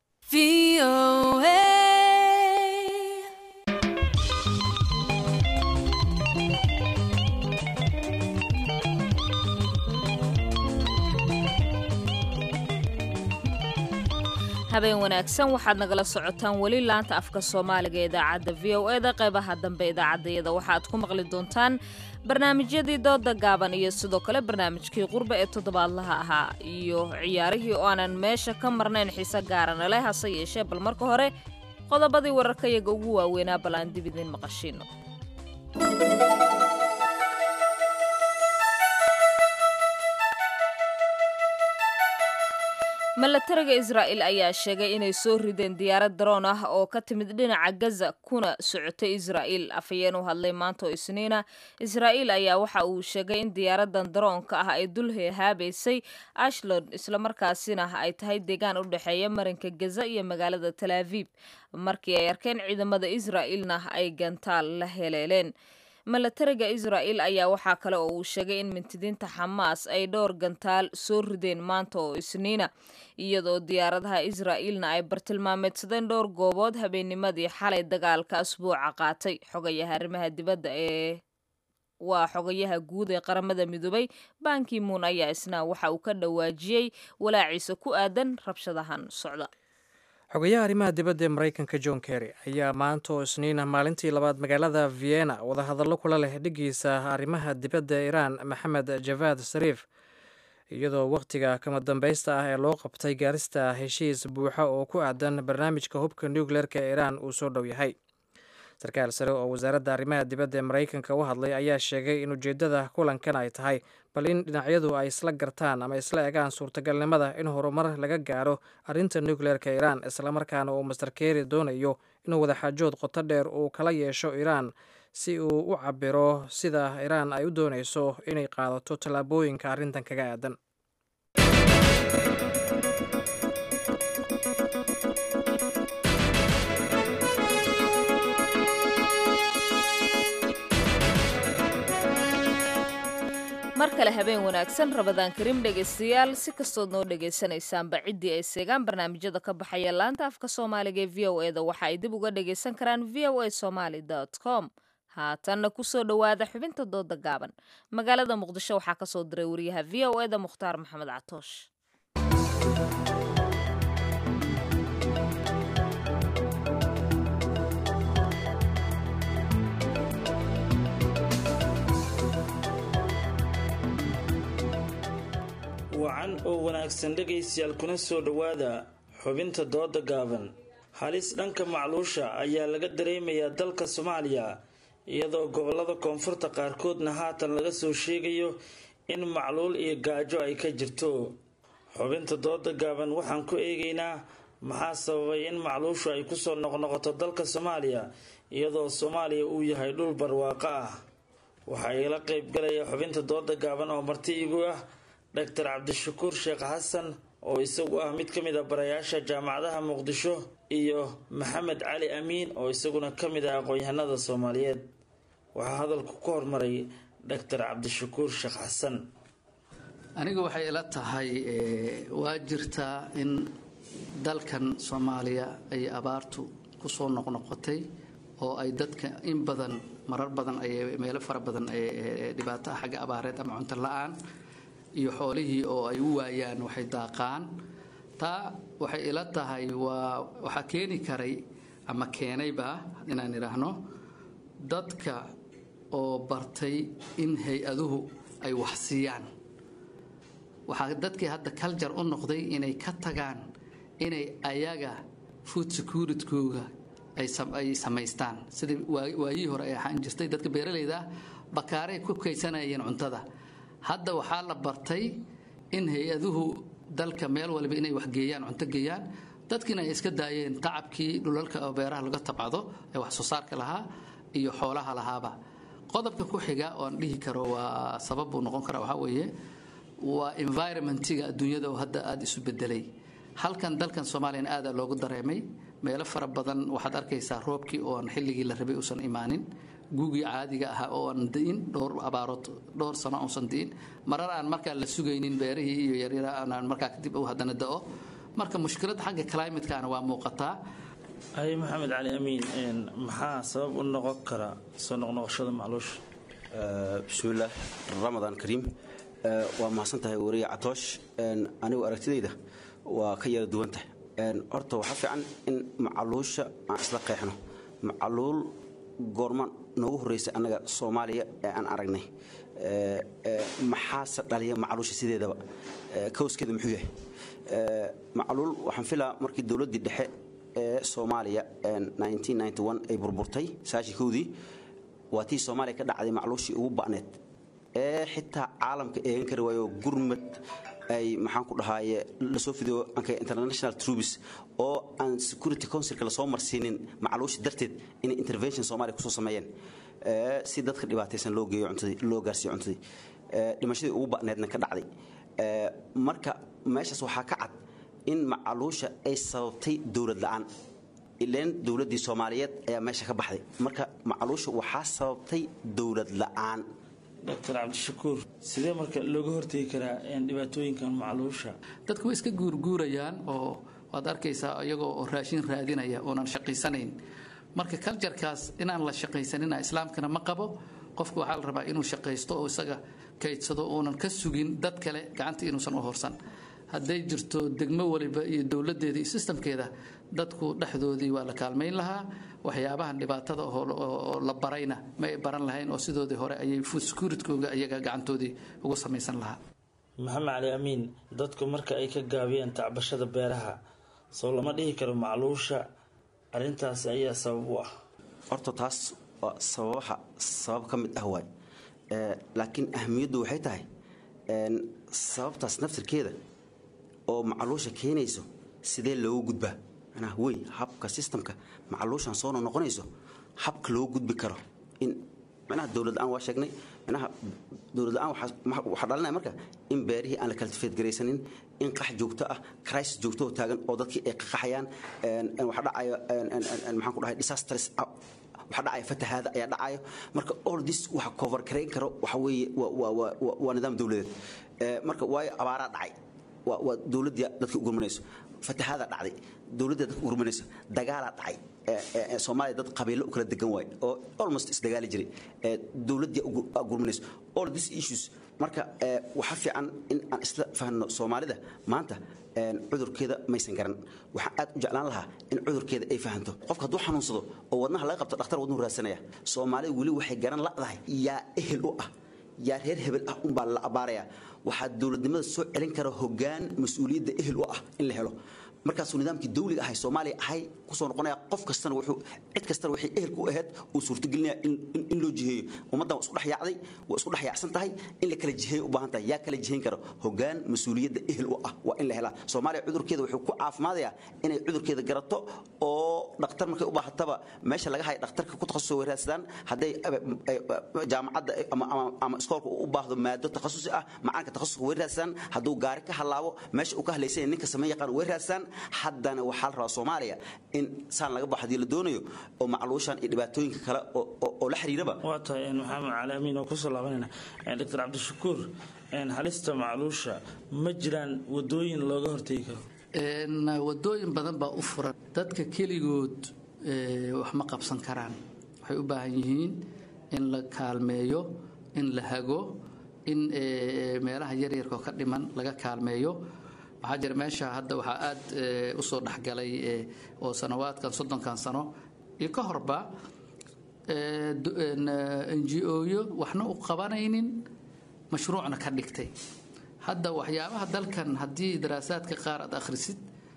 habeen wanaagsan waxaad nagala socotaan weli laanta afka soomaaliga ee idaacadda v o e da qeybaha dambe idaacaddayada waxaad ku maqli doontaan barnaamijyadii dooda gaaban iyo sidoo kale barnaamijkii qurbe ee toddobaadlaha ahaa iyo ciyaarihii oo aanan meesha ka marnayn xiise gaarana leh hase yeeshee bal marka hore qodobadii wararkayaga ugu waaweynaa bal aan dib idiin maqashiino milatariga israa'il ayaa sheegay inay soo rideen diyaarad daroon ah oo ka timid dhinaca gaza kuna socotay israa'iil afhayeen u hadlay maanta oo isniina israa'iil ayaa waxa uu sheegay in diyaaradan daroonka ah ay dul hehaabaysay ashlod islamarkaasina ay tahay deegaan u dhexeeya marinka gaza iyo magaalada talaaviib markii ay arkeen ciidamada israa'iilna ay gantaal la heleeleen milatariga israa'il ayaa waxaa kale oo uu sheegay in mintidiinta xamaas ay dhowr gantaal soo rideen maanta oo isniina iyadoo diyaaradaha israa'iilna ay bartilmaameedsadeen dhowr goobood habeennimadii xalay dagaalka asbuuca qaatay xogayaha arrimaha dibadda ee waa xogayaha guud ee qaramada midoobay banki muun ayaa isna waxa uu ka dhawaajiyey walaaciisa ku aadan rabshadahan socda xogayaha arrimaha dibadda ee maraykanka john kerry ayaa maanta oo isniina maalintii labaad magaalada vienna wadahadallo kula leh dhigiisa arrimaha dibadda ee iiraan maxamed javad sariif iyadoo wakhtiga kama dambaysta ah ee loo qabtay gaarista heshiis buuxa oo ku aadan barnaamijka hubka nucleerka ee iiraan uu soo dhow yahay sarkaal sare oo wasaaradda arrimaha dibadda ee maraykanka u hadlay ayaa sheegay in ujeeddada kulankan ay tahay bal in dhinacyadu ay isla gartaan ama isla egaan suurtagalnimada in horumar laga gaaro arrinta nucleerka iiraan islamarkaana uu master keri doonayo inuu wadaxaajood qoto dheer uu kala yeesho iiraan si uu u cabiro sida iiraan ay u doonayso inay qaadato tallaabooyinka arrintan kaga aadan mar kale habeen wanaagsan rabadaan karim dhegaystayaal si kastood noo dhegaysanaysaanba ciddii ay seegaan barnaamijyada ka baxaya laanta afka soomaaliga ee v o e da waxa ay dib uga dhagaysan karaan v o a somaly com haatanna kusoo dhowaada xubinta dooda gaaban magaalada muqdisho waxaa kasoo diray wariyaha v o e da mukhtaar maxamed catoosh wacan oo wanaagsan dhegaystayaal kuna soo dhowaada xubinta dooda gaaban halis dhanka macluusha ayaa laga dareemayaa dalka soomaaliya iyadoo gobolada koonfurta qaarkoodna haatan laga soo sheegayo in macluul iyo gaajo ay ka jirto xubinta dooda gaaban waxaan ku eegaynaa maxaa sababay in macluushu ay kusoo noqnoqoto dalka soomaaliya iyadoo soomaaliya uu yahay dhul barwaaqo ah waxaa igala qeybgalaya xubinta dooda gaaban oo marti igu ah doctor cabdishakuur sheekh xasan oo isagu ah mid ka mid a barayaasha jaamacadaha muqdisho iyo maxamed cali amiin oo isaguna ka mid ah aqoon-yahanada soomaaliyeed waxaa hadalku ku hormaray doctor cabdishakuur sheekh xasan aniga waxay ila tahay waa jirtaa in dalkan soomaaliya ay abaartu ku soo noqnoqotay oo ay dadka in badan marar badan ay meelo fara badan dhibaato xagga abaareed ama cunto la-aan iyo xoolihii oo ay u waayaan waxay daaqaan taa waxay ila tahay waa waxaa keeni karay ama keenayba inaan idhaahno dadka oo bartay in hay-aduhu ay wax siiyaan waxaa dadkii hadda culture u noqday inay ka tagaan inay ayaga food securitkooga ay samaystaan sidii waayihii hore ay ahaan jirtay dadka beeralayda ah bakaaray ku kaysanayeen cuntada hadda waxaa la bartay in hay-aduhu dalka meel waliba inay wax geeyaan cunto geeyaan dadkiina ay iska daayeen tacabkii dhulalka oo beeraha laga tabcado ee wax soo saarka lahaa iyo xoolaha lahaaba qodobka ku xiga oon dhihi karo waa sabab buu noqon karaa waxaa weeye waa environmentiga adduunyada oo hadda aada isu bedelay halkan dalkan soomaaliyana aadaa loogu dareemay meelo fara badan waxaad arkaysaa roobkii ooan xilligii la rabay uusan imaanin gugii caadiga ahaa oo aan di'in dhowr abaarood dhowr sano uusan di'in marar aan markaa la sugaynin beerihii iyo yaryara aanaan markaa kadib u haddana da'o marka mushkiladda xagga climatekaana waa muuqataa haye maxamed cali amiin maxaa sabab u noqon kara soo noqnoqoshada macluusha bismillaah ramadaan kariim waa mahadsan tahay wariye catoosh anigu aragtidayda waa ka yara duwan tahay horta waxaa fiican in macaluusha aan isla qeexno macaluul goorma noogu horreysay annaga soomaaliya ee aan aragnay maxaase dhaliya macaluusha sideedaba kowskeeda muxuu yahay macaluul waxaan filaa markii dowladdii dhexe ee soomaaliya ay burburtay saashikowdii waa tii soomaaliya ka dhacday macluushii ugu ba'need ee xitaa caalamka eegan kari waayo gurmad ay maxaan ku dhahaaye lasoo fidiyo anka international troops oo aan security councilka lasoo marsiinin macluusha darteed inay intervention soomaaliya kusoo sameeyeen si dadka dhibaataysan loo geeyo cuntadii loo gaarsiiyo cuntadii dhimashadii ugu ba'needna ka dhacday marka meeshaas waxaa ka cad in macaluusha ay sababtay dowlad la'aan ileen dowladdii soomaaliyeed ayaa meesha ka baxday marka macaluusha waxaa sababtay dowlad la'aan doctor cabdishakuur sidee marka looga hortegi karaa dhibaatooyinkan macluusha dadku way iska guurguurayaan oo waad arkaysaa iyagoo oo raashin raadinaya oonan shaqaysanayn marka kaljarkaas inaan la shaqaysanina islaamkana ma qabo qofku waxaa la rabaa inuu shaqaysto oo isaga kaydsado uunan ka sugin dad kale gacanta inuusan u horsan hadday jirto degmo waliba iyo dowladeeda iyo sistamkeeda dadku dhexdoodii waa la kaalmayn lahaa waxyaabahan dhibaatada oo la barayna ma ay baran lahayn oo sidoodii hore ayay food securitkooga iyaga gacantoodii ugu samaysan lahaa maxamed cali amiin dadku marka ay ka gaabiyeen tacbashada beeraha soo lama dhihi karo macluusha arrintaasi ayaa sabab u ah horta taas waa sababaha sabab ka mid ah waay laakiin ahamiyaddu waxay tahay sababtaas naftirkeeda oo macaluusha keenayso sidee loogu gudbaa manaa wey habka sistamka macaluushan soo noqonayso habka loo gudbi karo in manaha dowlad la-aan waa sheegnay manaha dowlad la-aan waxaa dhalinaya marka in beerihii aan la cultivate garaysanin in qax joogto ah crisis joogto oo taagan oo dadkii ay qaqaxayaan waxaa dhacayo maxaan ku dhahay disasters waxaa dhacaya fatahaada ayaa dhacayo marka all this waxa cover garayn karo waxa weeye waa nidaam dowladeed marka waayo abaaraa dhacay waa dowladii dadka ugurmanayso fatahaada dhacday dowladda dadka ugurmanayso dagaalaa dhacay soomaaliya dad qabiilo u kala degan waay oo almost isdagaali jiray dowladii ugurmanayso all these issues marka waxaa fiican in aan isla fahno soomaalida maanta cudurkeeda maysan garan waxaan aad u jeclaan lahaa in cudurkeeda ay fahanto qofka hadduu xanuunsado oo wadnaha laga qabto dhakhtar wadnuhu raadsanaya soomaalida weli waxay garan la'dahay yaa ehel u ah yaa reer hebel ah unbaa la abaaraya waxaa dowladnimada soo celin kara hogaan mas-uuliyadda ehel u ah in la helo markaasuu nidaamkii dawliga ahay soomaaliya ahay kusoo noqonaya qof kastana wuxuu cid kastana waxay ehelku u ahayd uu suurtagelinaya in loo jiheeyo ummaddan waa isku dhex yaacday waa isku dhex yaacsan tahay in la kala jiheeyo u baahan tahay yaa kala jihayn karo hogaan mas-uuliyadda ehel u ah waa in la helaa soomaaliya cudurkeeda wuxuu ku caafimaadayaa inay cudurkeeda garato oo dhakhtar markay u baahataba meesha laga haya dhakhtarka ku takhasus way raadsadaan hadday jaamacadda ama iskoolka u baahdo maado takhasusi ah macaanka takhasuska way raadsadaan hadduu gaari ka halaabo meesha uu ka hadlaysanya ninka samee yaqaan way raadsadaan haddana waxaa la rabaa soomaaliya in saan laga baxo hadii la doonayo oo macluushan iyo dhibaatooyinka kale oo la xiriiraba waa tahay maxamed cali amiin oo kusoo laabanayna doctor cabdishakuur halista macluusha ma jiraan wadooyin looga hortegi karo wadooyin badan baa u furan dadka keligood wax ma qabsan karaan waxay u baahan yihiin in la kaalmeeyo in la hago in meelaha yaryarkao ka dhiman laga kaalmeeyo waxaa jira meesha hadda waxaa aad usoo dhexgalay oo sanawaadkan soddonkan sano iyo ka horba n g oyo waxna u qabanaynin mashruucna ka dhigtay hadda waxyaabaha dalkan haddii daraasaadka qaar aad akhrisid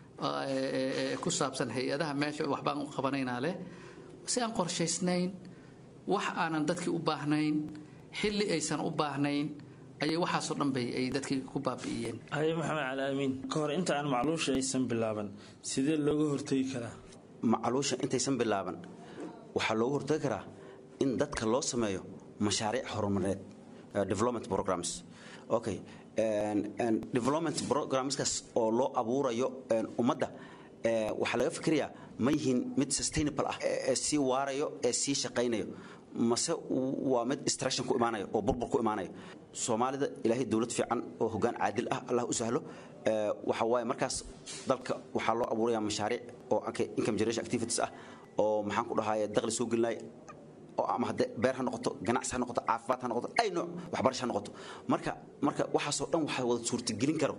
ku saabsan hay-adaha meesha waxbaan u qabanaynaa leh si aan qorshaysnayn wax aanan dadkii u baahnayn xilli aysan u baahnayn ayay waxaasoo dhan bay ay dadkii ku baabi'iyeen haye maxamed cali amiin ka hor inta aan macluusha aysan bilaaban sidee looga hortegi karaa macluusha intaysan bilaaban waxaa loogu hortagi karaa in dadka loo sameeyo mashaariic horumareed development programs okay development programskaas oo loo abuurayo ummadda waxaa laga fikirayaa ma yihiin mid sustainable ah ee sii waarayo ee sii shaqaynayo mase waa mid distraction ku imaanayo oo burbur ku imaanayo soomaalida ilaahay dowlad fiican oo hoggaan caadil ah allah u sahlo waxa waaye markaas dalka waxaa loo abuurayaa mashaariic oo income generation activities ah oo maxaan ku dhahaye dakhli soo gelinaya oo ama hadde beer ha noqoto ganacsi ha noqoto caafimaad ha noqoto ay nooc waxbarasho ha noqoto marka marka waxaasoo dhan waxaa wada suurtagelin karo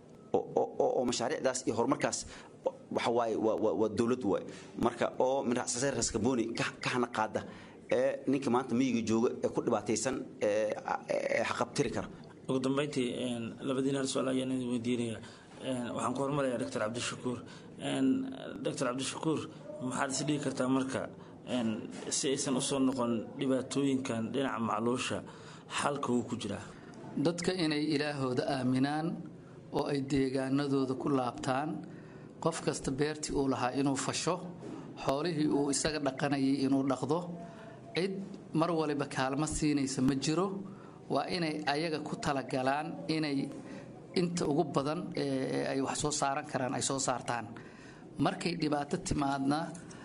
oo mashaariicdaas iyo horumarkaas waxa waaye waa dowlad waaye marka oo minrasasay raskaboni ka hana qaada ee ninka maanta miyiga jooga ee ku dhibaataysan ee xaqabtiri kara ugu dambeyntii labadiin hal su-aal ayaan idin weydiinaya waxaan ku hormarayaa doctor cabdishakuur doctor cabdishakuur maxaad is dhigi kartaa marka si aysan usoo noqon dhibaatooyinkan dhinaca macluusha xalka wuu ku jiraa dadka inay ilaahooda aaminaan oo ay deegaanadooda ku laabtaan qof kasta beertii uu lahaa inuu fasho xoolihii uu isaga dhaqanayay inuu dhaqdo cid mar waliba kaalmo siinaysa ma jiro waa inay ayaga ku talagalaan inay inta ugu badan ay wax soo saaran karaan ay soo saartaan markay dhibaato timaadna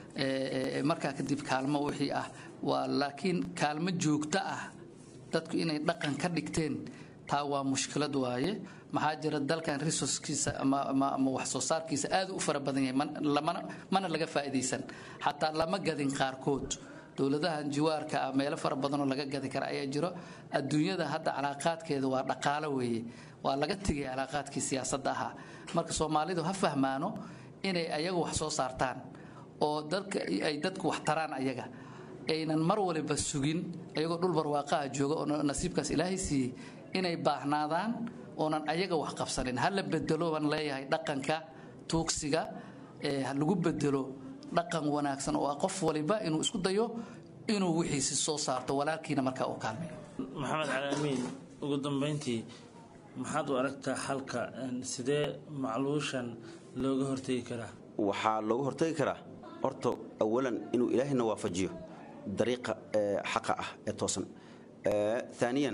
markaa kadib kaalmo wixii ah waa laakiin kaalmo joogto ah dadku inay dhaqan ka dhigteen taa waa mushkilad waaye maxaa jira dalkan resourcekiisa ama wax soo saarkiisa aad u fara badan yahay mana laga faa'iidaysan xataa lama gadin qaarkood dowladahan jiwaarka ah meelo fara badanoo laga gadi kara ayaa jiro adduunyada hadda calaaqaadkeeda waa dhaqaalo weeye waa laga tegay calaaqaadkii siyaasadda ahaa marka soomaalidu ha fahmaano inay ayagu wax soo saartaan oo dadka ay dadku wax taraan ayaga aynan mar waliba sugin ayagoo dhul barwaaqaha jooga oo nasiibkaas ilaahay siiyey inay baahnaadaan oonan ayaga wax qabsanin ha la bedelo baan leeyahay dhaqanka tuugsiga ha lagu bedelo dhaqan wanaagsan oo ah qof waliba inuu isku dayo inuu wixiisi soo saarto walaalkiina markaa uu kaalmeeyo maxamed cali amiin ugu dambeyntii maxaad u aragtaa xalka sidee macluushan looga hortegi karaa waxaa looga hortagi karaa horta awalan inuu ilaahayna waafajiyo dariiqa xaqa ah ee toosan aaniyan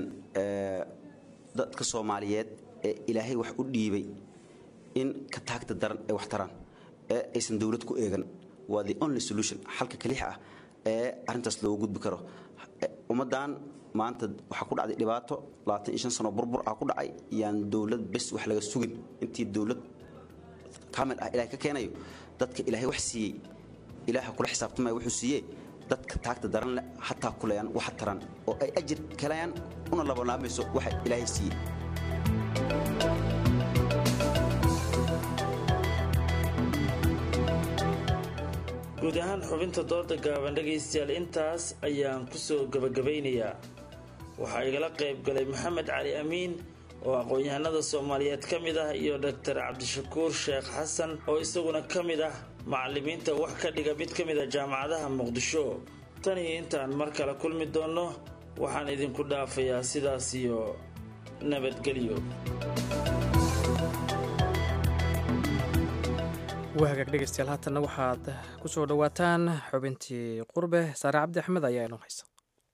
dadka soomaaliyeed ee ilaahay wax u dhiibay in ka taagta daran ay wax taraan ee aysan dowlad ku eegan waa the only solution xalka kaliixa ah ee arrintaas looga gudbi karo ummaddan maanta waxaa ku dhacday dhibaato sano burbur ah ku dhacay yaan dowlad bes wax laga sugin intii dowlad kamil ah ilahay ka keenayo dadka ilaahay wax siiyey ilaaha kula xisaabtamaya wuxuu siiyee dadka taagta daran leh hataa kulayaan waxa taran oo ay ajir kalayaan una labanlaamayso waxa ilaahay siiyey guud ahaan xubinta dooda gaaban dhegaystayaal intaas ayaan ku soo gabagabaynayaa waxaa igala qayb galay maxamed cali amiin oo aqoon-yahanada soomaaliyeed ka mid ah iyo doctor cabdishakuur sheekh xasan oo isaguna ka mid ah macallimiinta wax ka dhiga mid ka mid a jaamacadaha muqdisho tan iyo intaan mar kale kulmi doonno waxaan idinku dhaafayaa sidaas iyo nabadgelyo waa hagaag dhegaystayaal haatanna waxaad ku soo dhowaataan xubintii qurbe saare cabdi axmed ayaa inoo haysa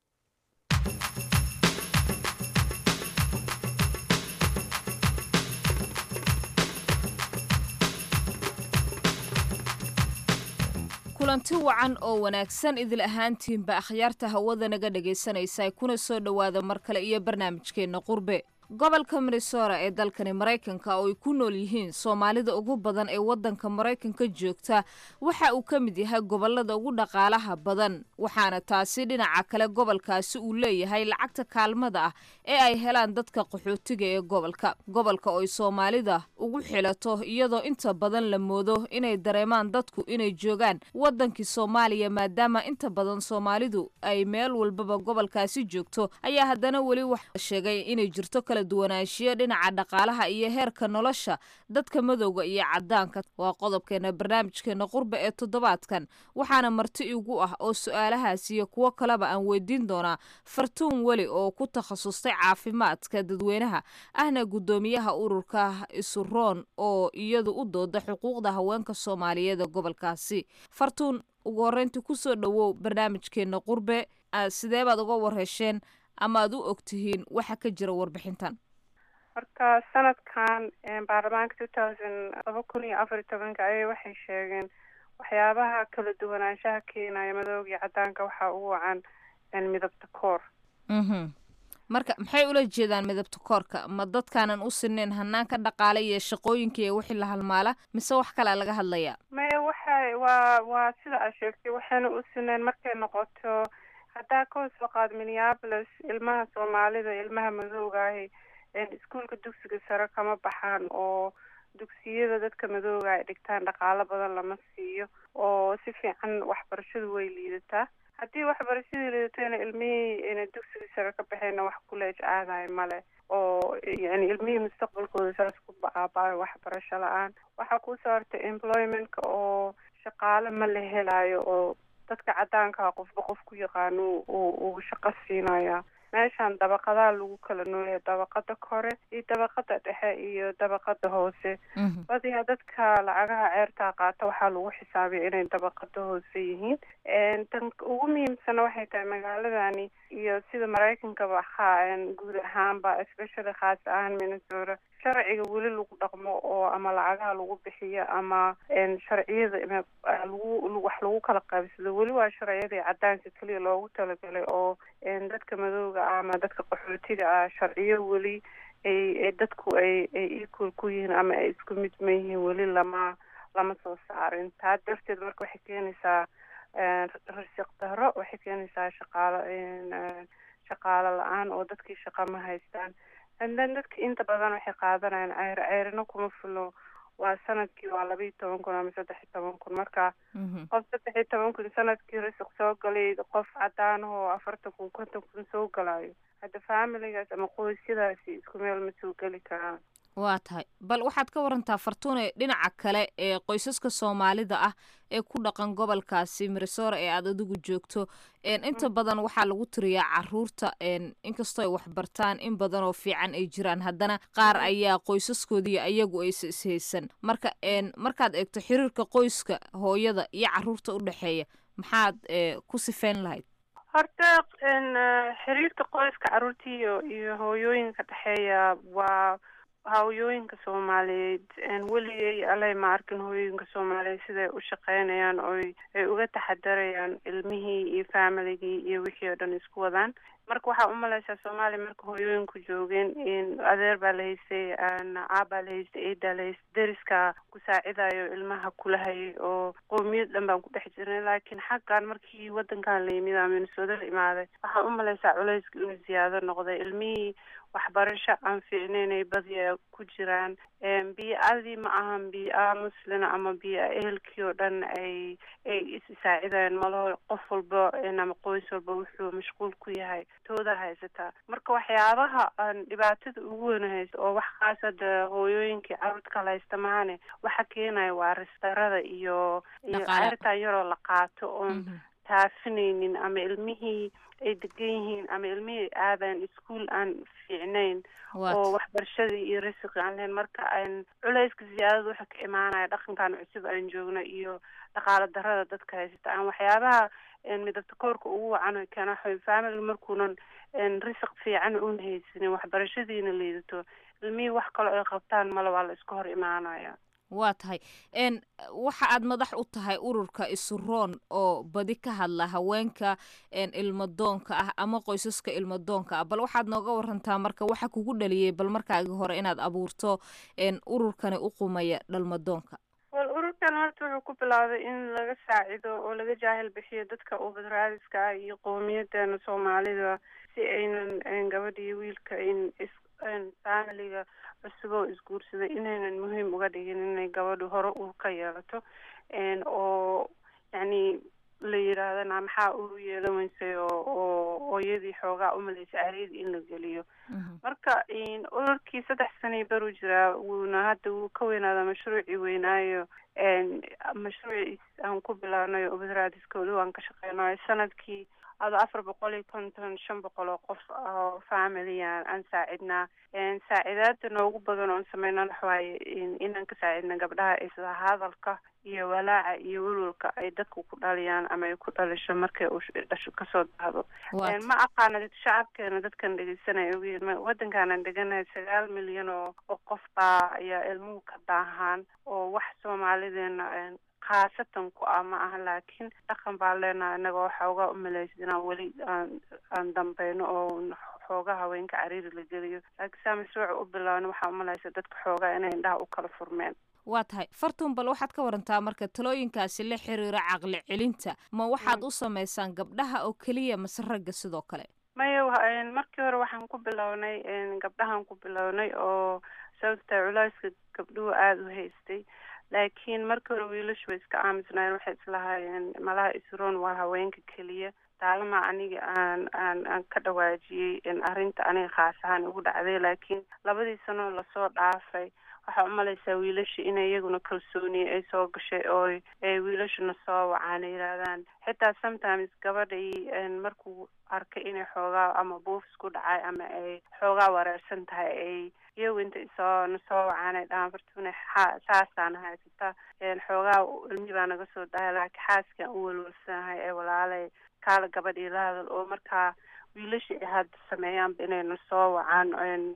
kulanti wacan oo wanaagsan idil ahaantiinba akhyaarta hawada naga dhegaysanaysa kuna soo dhowaada mar kale iyo barnaamijkeenna qurbe gobolka minnesota ee dalkani maraykanka oo ay ku nool yihiin soomaalida ugu badan ee waddanka maraykanka joogta waxa uu ka mid yahay gobolada ugu dhaqaalaha badan waxaana taasi dhinaca kale gobolkaasi uu leeyahay lacagta kaalmada ah ee ay helaan dadka qaxootiga ee gobolka gobolka oo ay soomaalida ugu xilato iyadoo inta badan la moodo inay dareemaan dadku inay joogaan waddankii soomaaliya maadaama inta badan soomaalidu ay meel walbaba gobolkaasi joogto ayaa haddana weli waxa sheegay inay jirto kala duwanaanshiyo dhinaca dhaqaalaha iyo heerka nolosha dadka madowga iyo caddaanka waa qodobkeena barnaamijkeena qurba ee toddobaadkan waxaana marti igu ah oo su-aalahaas iyo kuwo kaleba aan weydiin doonaa fartuun weli oo ku takhasustay caafimaadka dadweynaha ahna guddoomiyaha ururka isuroon oo iyadu u dooda xuquuqda haweenka soomaaliyeed ee gobolkaasi fartuun ugu horreyntii kusoo dhowow barnaamijkeena qurbe sidee baad uga warhesheen ama aad u ogtihiin waxa ka jira warbixintan horta sanadkan baarlamaanka two thousand laba kun iyo afar iyo tobanka ayay waxay sheegeen waxyaabaha kala duwanaanshaha keenaya madooga iyo caddaanka waxaa ugu wacan midabta koor marka maxay ula jeedaan midabta koorka ma dadkaanan u sinayn hanaanka dhaqaale iyo shaqooyinka iyo wixii la halmaala mise wax kalea laga hadlayaa maya waxay waa waa sida aad sheegtay waxayna u sinayn markay noqoto haddaa ka hoos waqaad minneapolis ilmaha soomaalida ilmaha madooga ahi iskuolka dugsiga sare kama baxaan oo dugsiyada dadka madooga ay dhigtaan dhaqaalo badan lama siiyo oo si fiican waxbarashadu way liidataa haddii waxbarashadii liidatayna ilmihii ina dugsiga sare ka baxayna wax kuleej aadayo male oo yani ilmihii mustaqbalkooda saas ku baabaayo waxbarasho la-aan waxaa kusoo hortay employmentka oo shaqaale ma la helayo oo dadka caddaankaa qofba qof ku yaqaano uu shaqo siinaya meeshan dabaqadaa lagu kala nooya dabaqada kore iyo dabaqada dhexe iyo dabaqada hoose badiyaa dadka lacagaha ceertaa qaata waxaa lagu xisaabiya inay dabaqada hoose yihiin tan ugu muhiimsana waxay tahay magaaladani iyo sida maraykankaba guud ahaanba especially khaas ahaan minnesota sharciga weli lagu dhaqmo oo ama lacagaha lagu bixiyo ama sharciyada lagu wax lagu kala qaybsado weli waa sharciyadii caddaanka keliya loogu talagalay oo dadka madooga ah ama dadka qaxootiga ah sharciyo weli ay dadku ay ay equal ku yihiin ama ay isku mid ma yihiin weli lama lama soo saarin taa darteed marka waxay keenaysaa rasiq daro waxay keenaysaa shaqaalo shaqaalo la-aan oo dadkii shaqa ma haystaan andan dadka inta badan waxay qaadanayaan ceyr ceyrina kuma fulo waa sanadkii waa laba iyo toban kun ama saddex iyo toban kun marka qof saddex iyo toban kun sanadkii risiq soo galay qof cadaan oo afartan kun konton kun soo galayo hadda familigaas ama qoysyadaasi isku meel ma soo geli karaan waa tahay bal waxaad ka warantaa fartuune dhinaca kale ee qoysaska soomaalida ah ee ku dhaqan gobolkaasi minnesota ee aad adigu joogto inta badan waxaa lagu tiriyaa caruurta inkastoo ay waxbartaan in badan oo fiican ay jiraan haddana qaar ayaa qoysaskoodii ayagu aysa ishaysan marka markaad eegto xiriirka qoyska hooyada iyo caruurta u dhexeeya maxaad ku sifeyn lahayd horta xiriirka qoyska caruurta iyo iyo hooyooyinka dhexeeya waa hawooyooyinka soomaaliyeed weligay alay ma arkin hooyooyinka soomaaliyeed siday u shaqeynayaan oy ay uga taxadarayaan ilmihii iyo familigii iyo wixii oo dhan isku wadaan marka waxaa umaleysaa soomaaliya marka hooyooyinku joogeen adeer baa la haystay aabaa la haystay eedaa la haystay deriska ku saacidayo ilmaha kula hayay oo qoomiyad dhan baan ku dhex jirnay laakiin xaggan markii wadankan la yimid ama minnesota la imaaday waxaa umaleysaa culayska inuu ziyaado noqday ilmihii waxbarasho aan fiicnaynay badiya ku jiraan biyo-adii ma ahan biyo-a muslina ama biyo-a ehelkii oo dhan ay ay is-saacidayaan malaho qof walba ama qoys walba wuxuu mashquul ku yahay tooda haysataa marka waxyaabaha aan dhibaatada ugu weyn haysta oo wax kaas hadda hooyooyinkii carruurta kala haysta maane waxa keenaya waa ristarada iyo iyo ceertan yaroo la qaato oon taafinaynin ama ilmihii ay degan yihiin ama ilmihii aadaan iskuol aan fiicnayn oo waxbarashadii iyo risiqi aan lahayn marka aan culayska ziyaadada waxa ka imaanaya dhaqankan cusub aan joogno iyo dhaqaalo darada dadka haysata aan waxyaabaha midabta koorka ugu wacan keena waxa family markuunan risiq fiican una haysanin waxbarashadiina liidato ilmihii wax kaloo ay qabtaan male waa la iska hor imaanaya waa tahay n waxa aad madax u tahay ururka isuroon oo badi ka hadla haweenka ilmadoonka ah ama qoysaska ilmadoonka ah bal waxaad nooga warantaa marka waxa kugu dhaliyey bal markaagi hore inaad abuurto ururkani u qumaya dhalmadoonka wal ururkan horta wuxuu ku bilaabay in laga saacido oo laga jaahil bixiyo dadka ubadраadiska ah iyo qowmiyadeena soomaalida si aynan gabadha iyo wiilka in is familiga cusub oo isguursaday inaynan muhiim uga dhigin inay gabadhu hore ur ka yeelato oo yacni la yidhaahdana maxaa uru yeelan weysay oo oo hooyadii xoogaa umalaysa aryada in la geliyo marka ururkii saddex sanay baru jiraa wuuna hadda wuu ka weynaadaa mashruucii weynaayo mashruuciis aan ku bilaabnay ubadраadiskooda waan ka shaqeynayo sanadkii ado afar boqol iyo konton shan boqol oo qof oo familiyan aan saacidnaa saacidaada noogu badan oon sameyna waxawaaye inaan ka saacidna gabdhaha isla hadalka iyo walaaca iyo welwalka ay dadku ku dhaliyaan ama ay ku dhalisho markay uu dhasho kasoo dahdo ma aqaana shacabkeena dadkan dhegeysanaya ogiin waddankaanan deganahay sagaal milyan oo oo qof baa ayaa ilmuhu ka daahaan oo wax soomaalideena khaasatan ku ah ma aha laakiin dhaqan baan leenahay innaga waxaa uga umalaysa inaan weli aan aan dambeyno oo xoogaa haweenka cariiri la geliyo laakiin saa mashruuca u bilaabna waxaa umalaysa dadka xoogaa inay indhaha u kala furmeen waa tahay fartuun bal waxaad ka warantaa marka talooyinkaasi la xiriira caqli celinta ma waxaad u samaysaan gabdhaha oo keliya mase ragga sidoo kale maya markii hore waxaan ku bilownay gabdhahaan ku bilownay oo sababta culeyska gabdhuhu aada u haystay laakiin markii hore wiilashu way iska aamusnaayeen waxay islahaayeen malaha isroon waa haweenka keliya taalama aniga aan aan aan ka dhawaajiyey arrinta aniga khaas ahaan igu dhacday laakiin labadii sanoo lasoo dhaafay waxaa umalaysaa wiilasha inay iyaguna kalsooniya ay soo gashay oo ay wiilashuna soo wacaan ay yidhaahdaan xitaa sometimes gabadhay markuu arkay inay xoogaa ama buufs ku dhacay ama ay xoogaa wareersan tahay ay iyagu inta isoo nasoo wacaan ay dhahaan fartuune xa saasaan haysata xoogaa ilmi baa naga soo dahay laakiin xaaskaan u welwalsanahay ee walaalay kaala gabadhii la hadal oo markaa wiilasha ay hadda sameeyaanba inay nasoo wacaan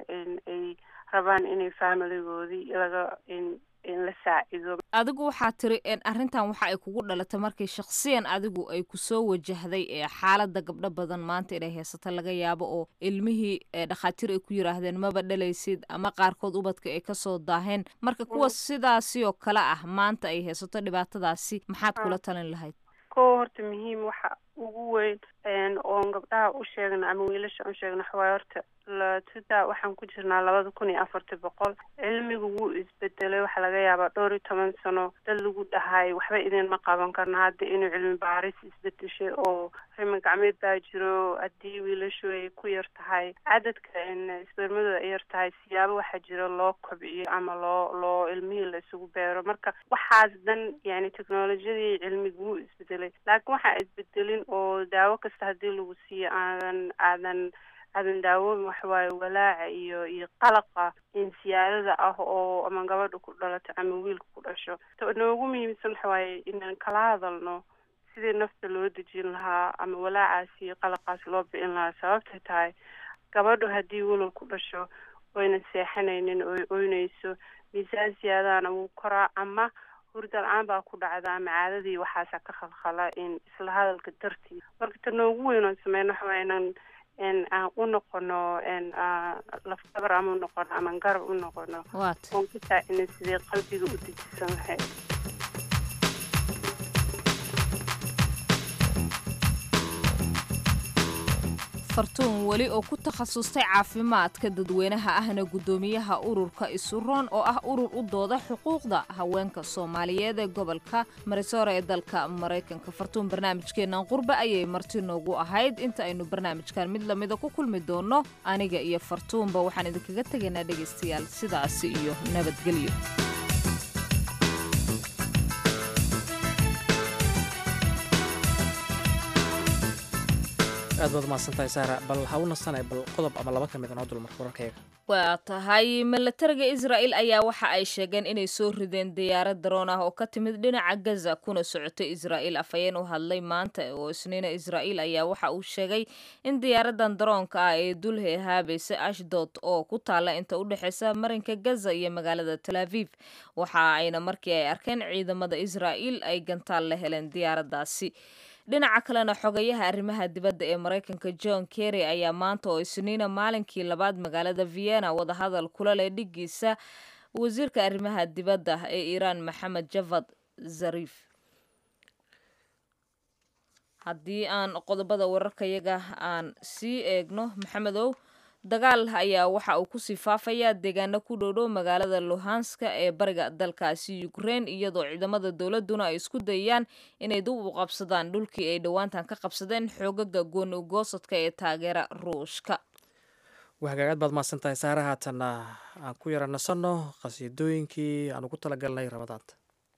ay rabaan inay familigoodii laga in in la saacido adigu waxaa tiri arrintan waxa ay kugu dhalatay markii shaksiyan adigu ay kusoo wajahday ee xaaladda gabdho badan maanta inay haysato laga yaabo oo ilmihii dhakhaatiir ay ku yiraahdeen maba dhalaysid ama qaarkood ubadka ay kasoo daaheen marka kuwa sidaasi oo kale ah maanta ay haysato dhibaatadaasi maxaad kula talin lahayd ko horta muhiim waxa ugu weyn oon gabdhaha u sheegna ama wiilasha u sheegna waxawaay horta latuda waxaan ku jirnaa labada kun iyo afartii boqol cilmigu wuu isbedelay waxaa laga yaabaa dhowr iyo toban sano dad lagu dhahay waxba idinma qaban karno hadda inuu cilmi baaris isbedeshay oo riman gacmeed baa jiro haddii wiilashu ay ku yar tahay cadadka isbermadooda ay yar tahay siyaabo waxaa jira loo kobciyo ama loo loo ilmihii la isugu beero marka waxaas dhan yani technolojiyadii cilmigu wuu isbedelay laakiin waxaa isbedelin oo daawo kasta haddii lagu siiyo aadan aadan aadan daawoomin waxawaaye walaaca iyo iyo qalaqa insiyaadada ah oo ama gabadha ku dhalato ama wiilka ku dhasho noogu muhiimsan waxawaaye inaan kala hadalno sidii nafta loo dejin lahaa ama walaacaas iyo qalaqaas loo bicin lahaa sababtay tahay gabadhu haddii walal ku dhasho oyna seexanaynin oy oynayso miisaan siyaadahana wuu koraa ama hurda la-aan baa ku dhacda ama caadadii waxaasa ka khalkhala in isla hadalka dartii marka ta noogu weyn oon sameyno waxawaaye inaan aan u noqono lafdabar ama u noqono ama garab u noqono oon ku saacina sidee qalbiga u dejisan lahayd fartuun weli oo ku takhasustay caafimaadka dadweynaha ahna guddoomiyaha ururka isuroon oo ah urur u dooda xuquuqda haweenka soomaaliyeed ee gobolka marisoora ee dalka maraykanka fartuun barnaamijkeennan qurbe ayay marti noogu ahayd inta aynu barnaamijkan mid lamida ku kulmi doonno aniga iyo fartuunba waxaan idinkaga tegaynaa dhegaystayaal sidaasi iyo nabadgelyo aad baad umahadsantahay saara bal ha u nasanay bal qodob ama laba ka mid a noo dulmarka wararkayga waa tahay milatariga israa'il ayaa waxa ay sheegeen inay soo rideen diyaarad daroon ah oo ka timid dhinaca gaza kuna socotay israa'il afhayeen u hadlay maanta oo isniina israa'il ayaa waxa uu sheegay in diyaaradan daroonka ah ee dulhe haabaysa ashdod oo ku taala inta u dhexeysa marinka gaza iyo magaalada tel aviv waxa ayna markii ay arkeen ciidamada israa'il ay gantaal la heleen diyaaradaasi dhinaca kalena xogayaha arrimaha dibadda ee maraykanka john kerry ayaa maanta oo isniina maalinkii labaad magaalada vienna wadahadal kula leh dhigiisa wasiirka arrimaha dibadda ee iiraan maxamed javad zarif haddii aan qodobada wararkayaga aan sii eegno maxamedow dagaal ayaa waxa uu kusii faafayaa deegaano ku dhowdhow magaalada luhanska ee bariga dalkaasi ukrein iyadoo ciidamada dowladuna ay isku dayayaan inay dib u qabsadaan dhulkii ay dhowaantan ka qabsadeen xoogaga gooni ugoosadka ee taageera ruushka wahagaagaad baad mahadsan tahay saare haatanna aan ku yara nasanno qhasiidooyinkii aan ugu talagalnay ramadaanta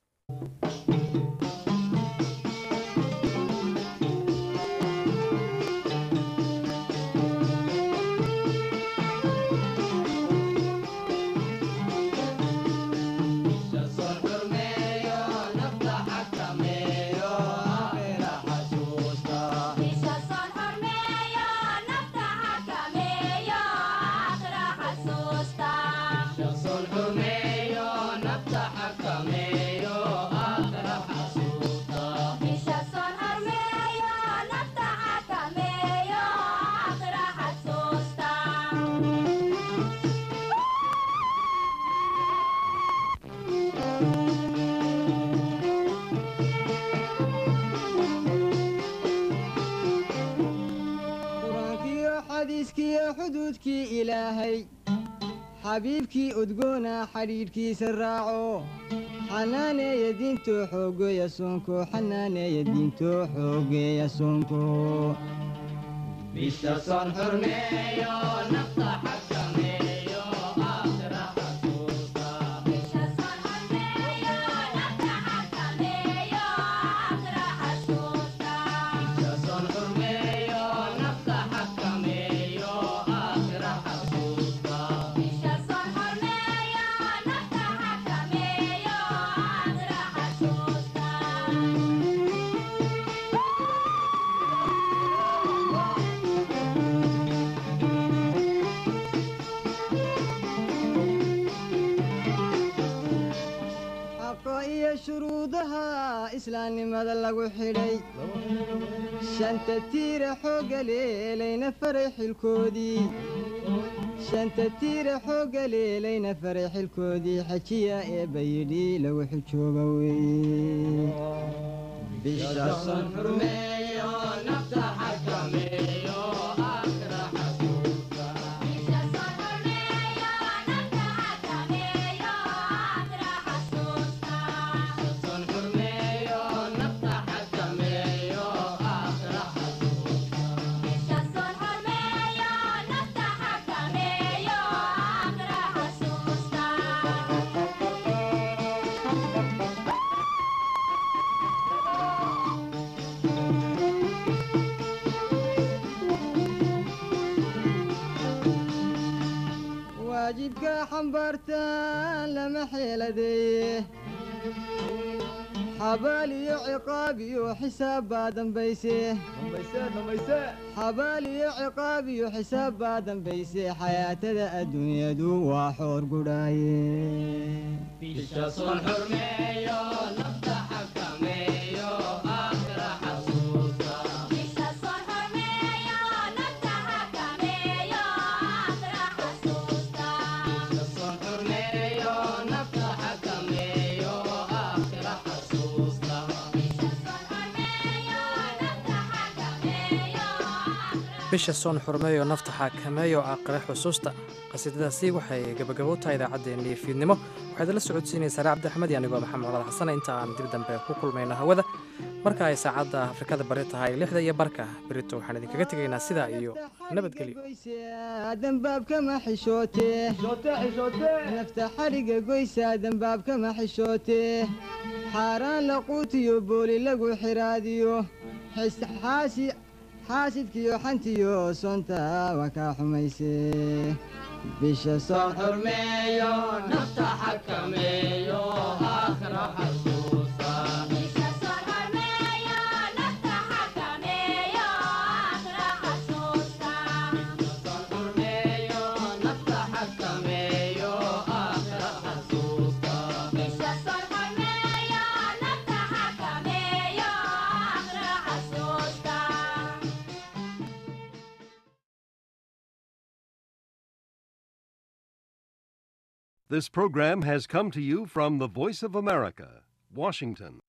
xuduudkii ilaahay xabiibkii udgoona xadhiidhkiisa raaco xanaaneeya diintoo xoogeeya soonko xanaaneeya diintoo xoogeeya soonko bisason xurmeeyo nafta xakameeyo aakhira xasuusta bisason xurmeeyo nafta xakameeyo aakhira xasuusta xaqa iyo shuruudaha islaamnimada lagu xidhay shanta tiira xoogga leelayna faray xilkoodii shanta tiira xoogga leelayna faray xilkoodii xajiya eebba yidhi lagu xijooga weeye bishason xurmeeyo nafta xakameeyo aakhira xasuusta Son xurmeeyo nafta xakameeyo aakhira xasuusta waajibka xambaartaan lama xeeladeeye xabaal iyo ciqaab iyo xisaab baa dambayse xabaal iyo ciqaab iyo xisaab baa dambayse xayaatada adduunyadu waa xoor gudhaaye bishason xurmeeyo nafta xakameeyo aakhira xasuusta bishason xurmeeyo nafta xakameeyo aakhira xasuusta bisha soon xurmeeyo nafta xakameeyo aakhire xusuusta qasiidadaasi waxay gabagabo tahay idaacaddeenii fiidnimo waxaad la socodsiinaysaa ree cabdixmed iyo anigoo maxamed colaad xasane inta aan dib dambe ku kulmayno hawada marka ay saacadda afrikada bari tahay lixda iyo barka berito waxaan idinkaga tegaynaa sidaa iyo nabadgelyo dambaabkama xishootee nafta xadhiga goysaa dambaabkama xishootee xaaraan la quutiyo booli lagu xiraadiyo xis- xaashi xaasidkiyo xantiyo soonta waa kaa xumayse bisha soon xurmeeyo nafta xakameeyo aakhira xasuusta This program has come to you from the Voice of America, Washington.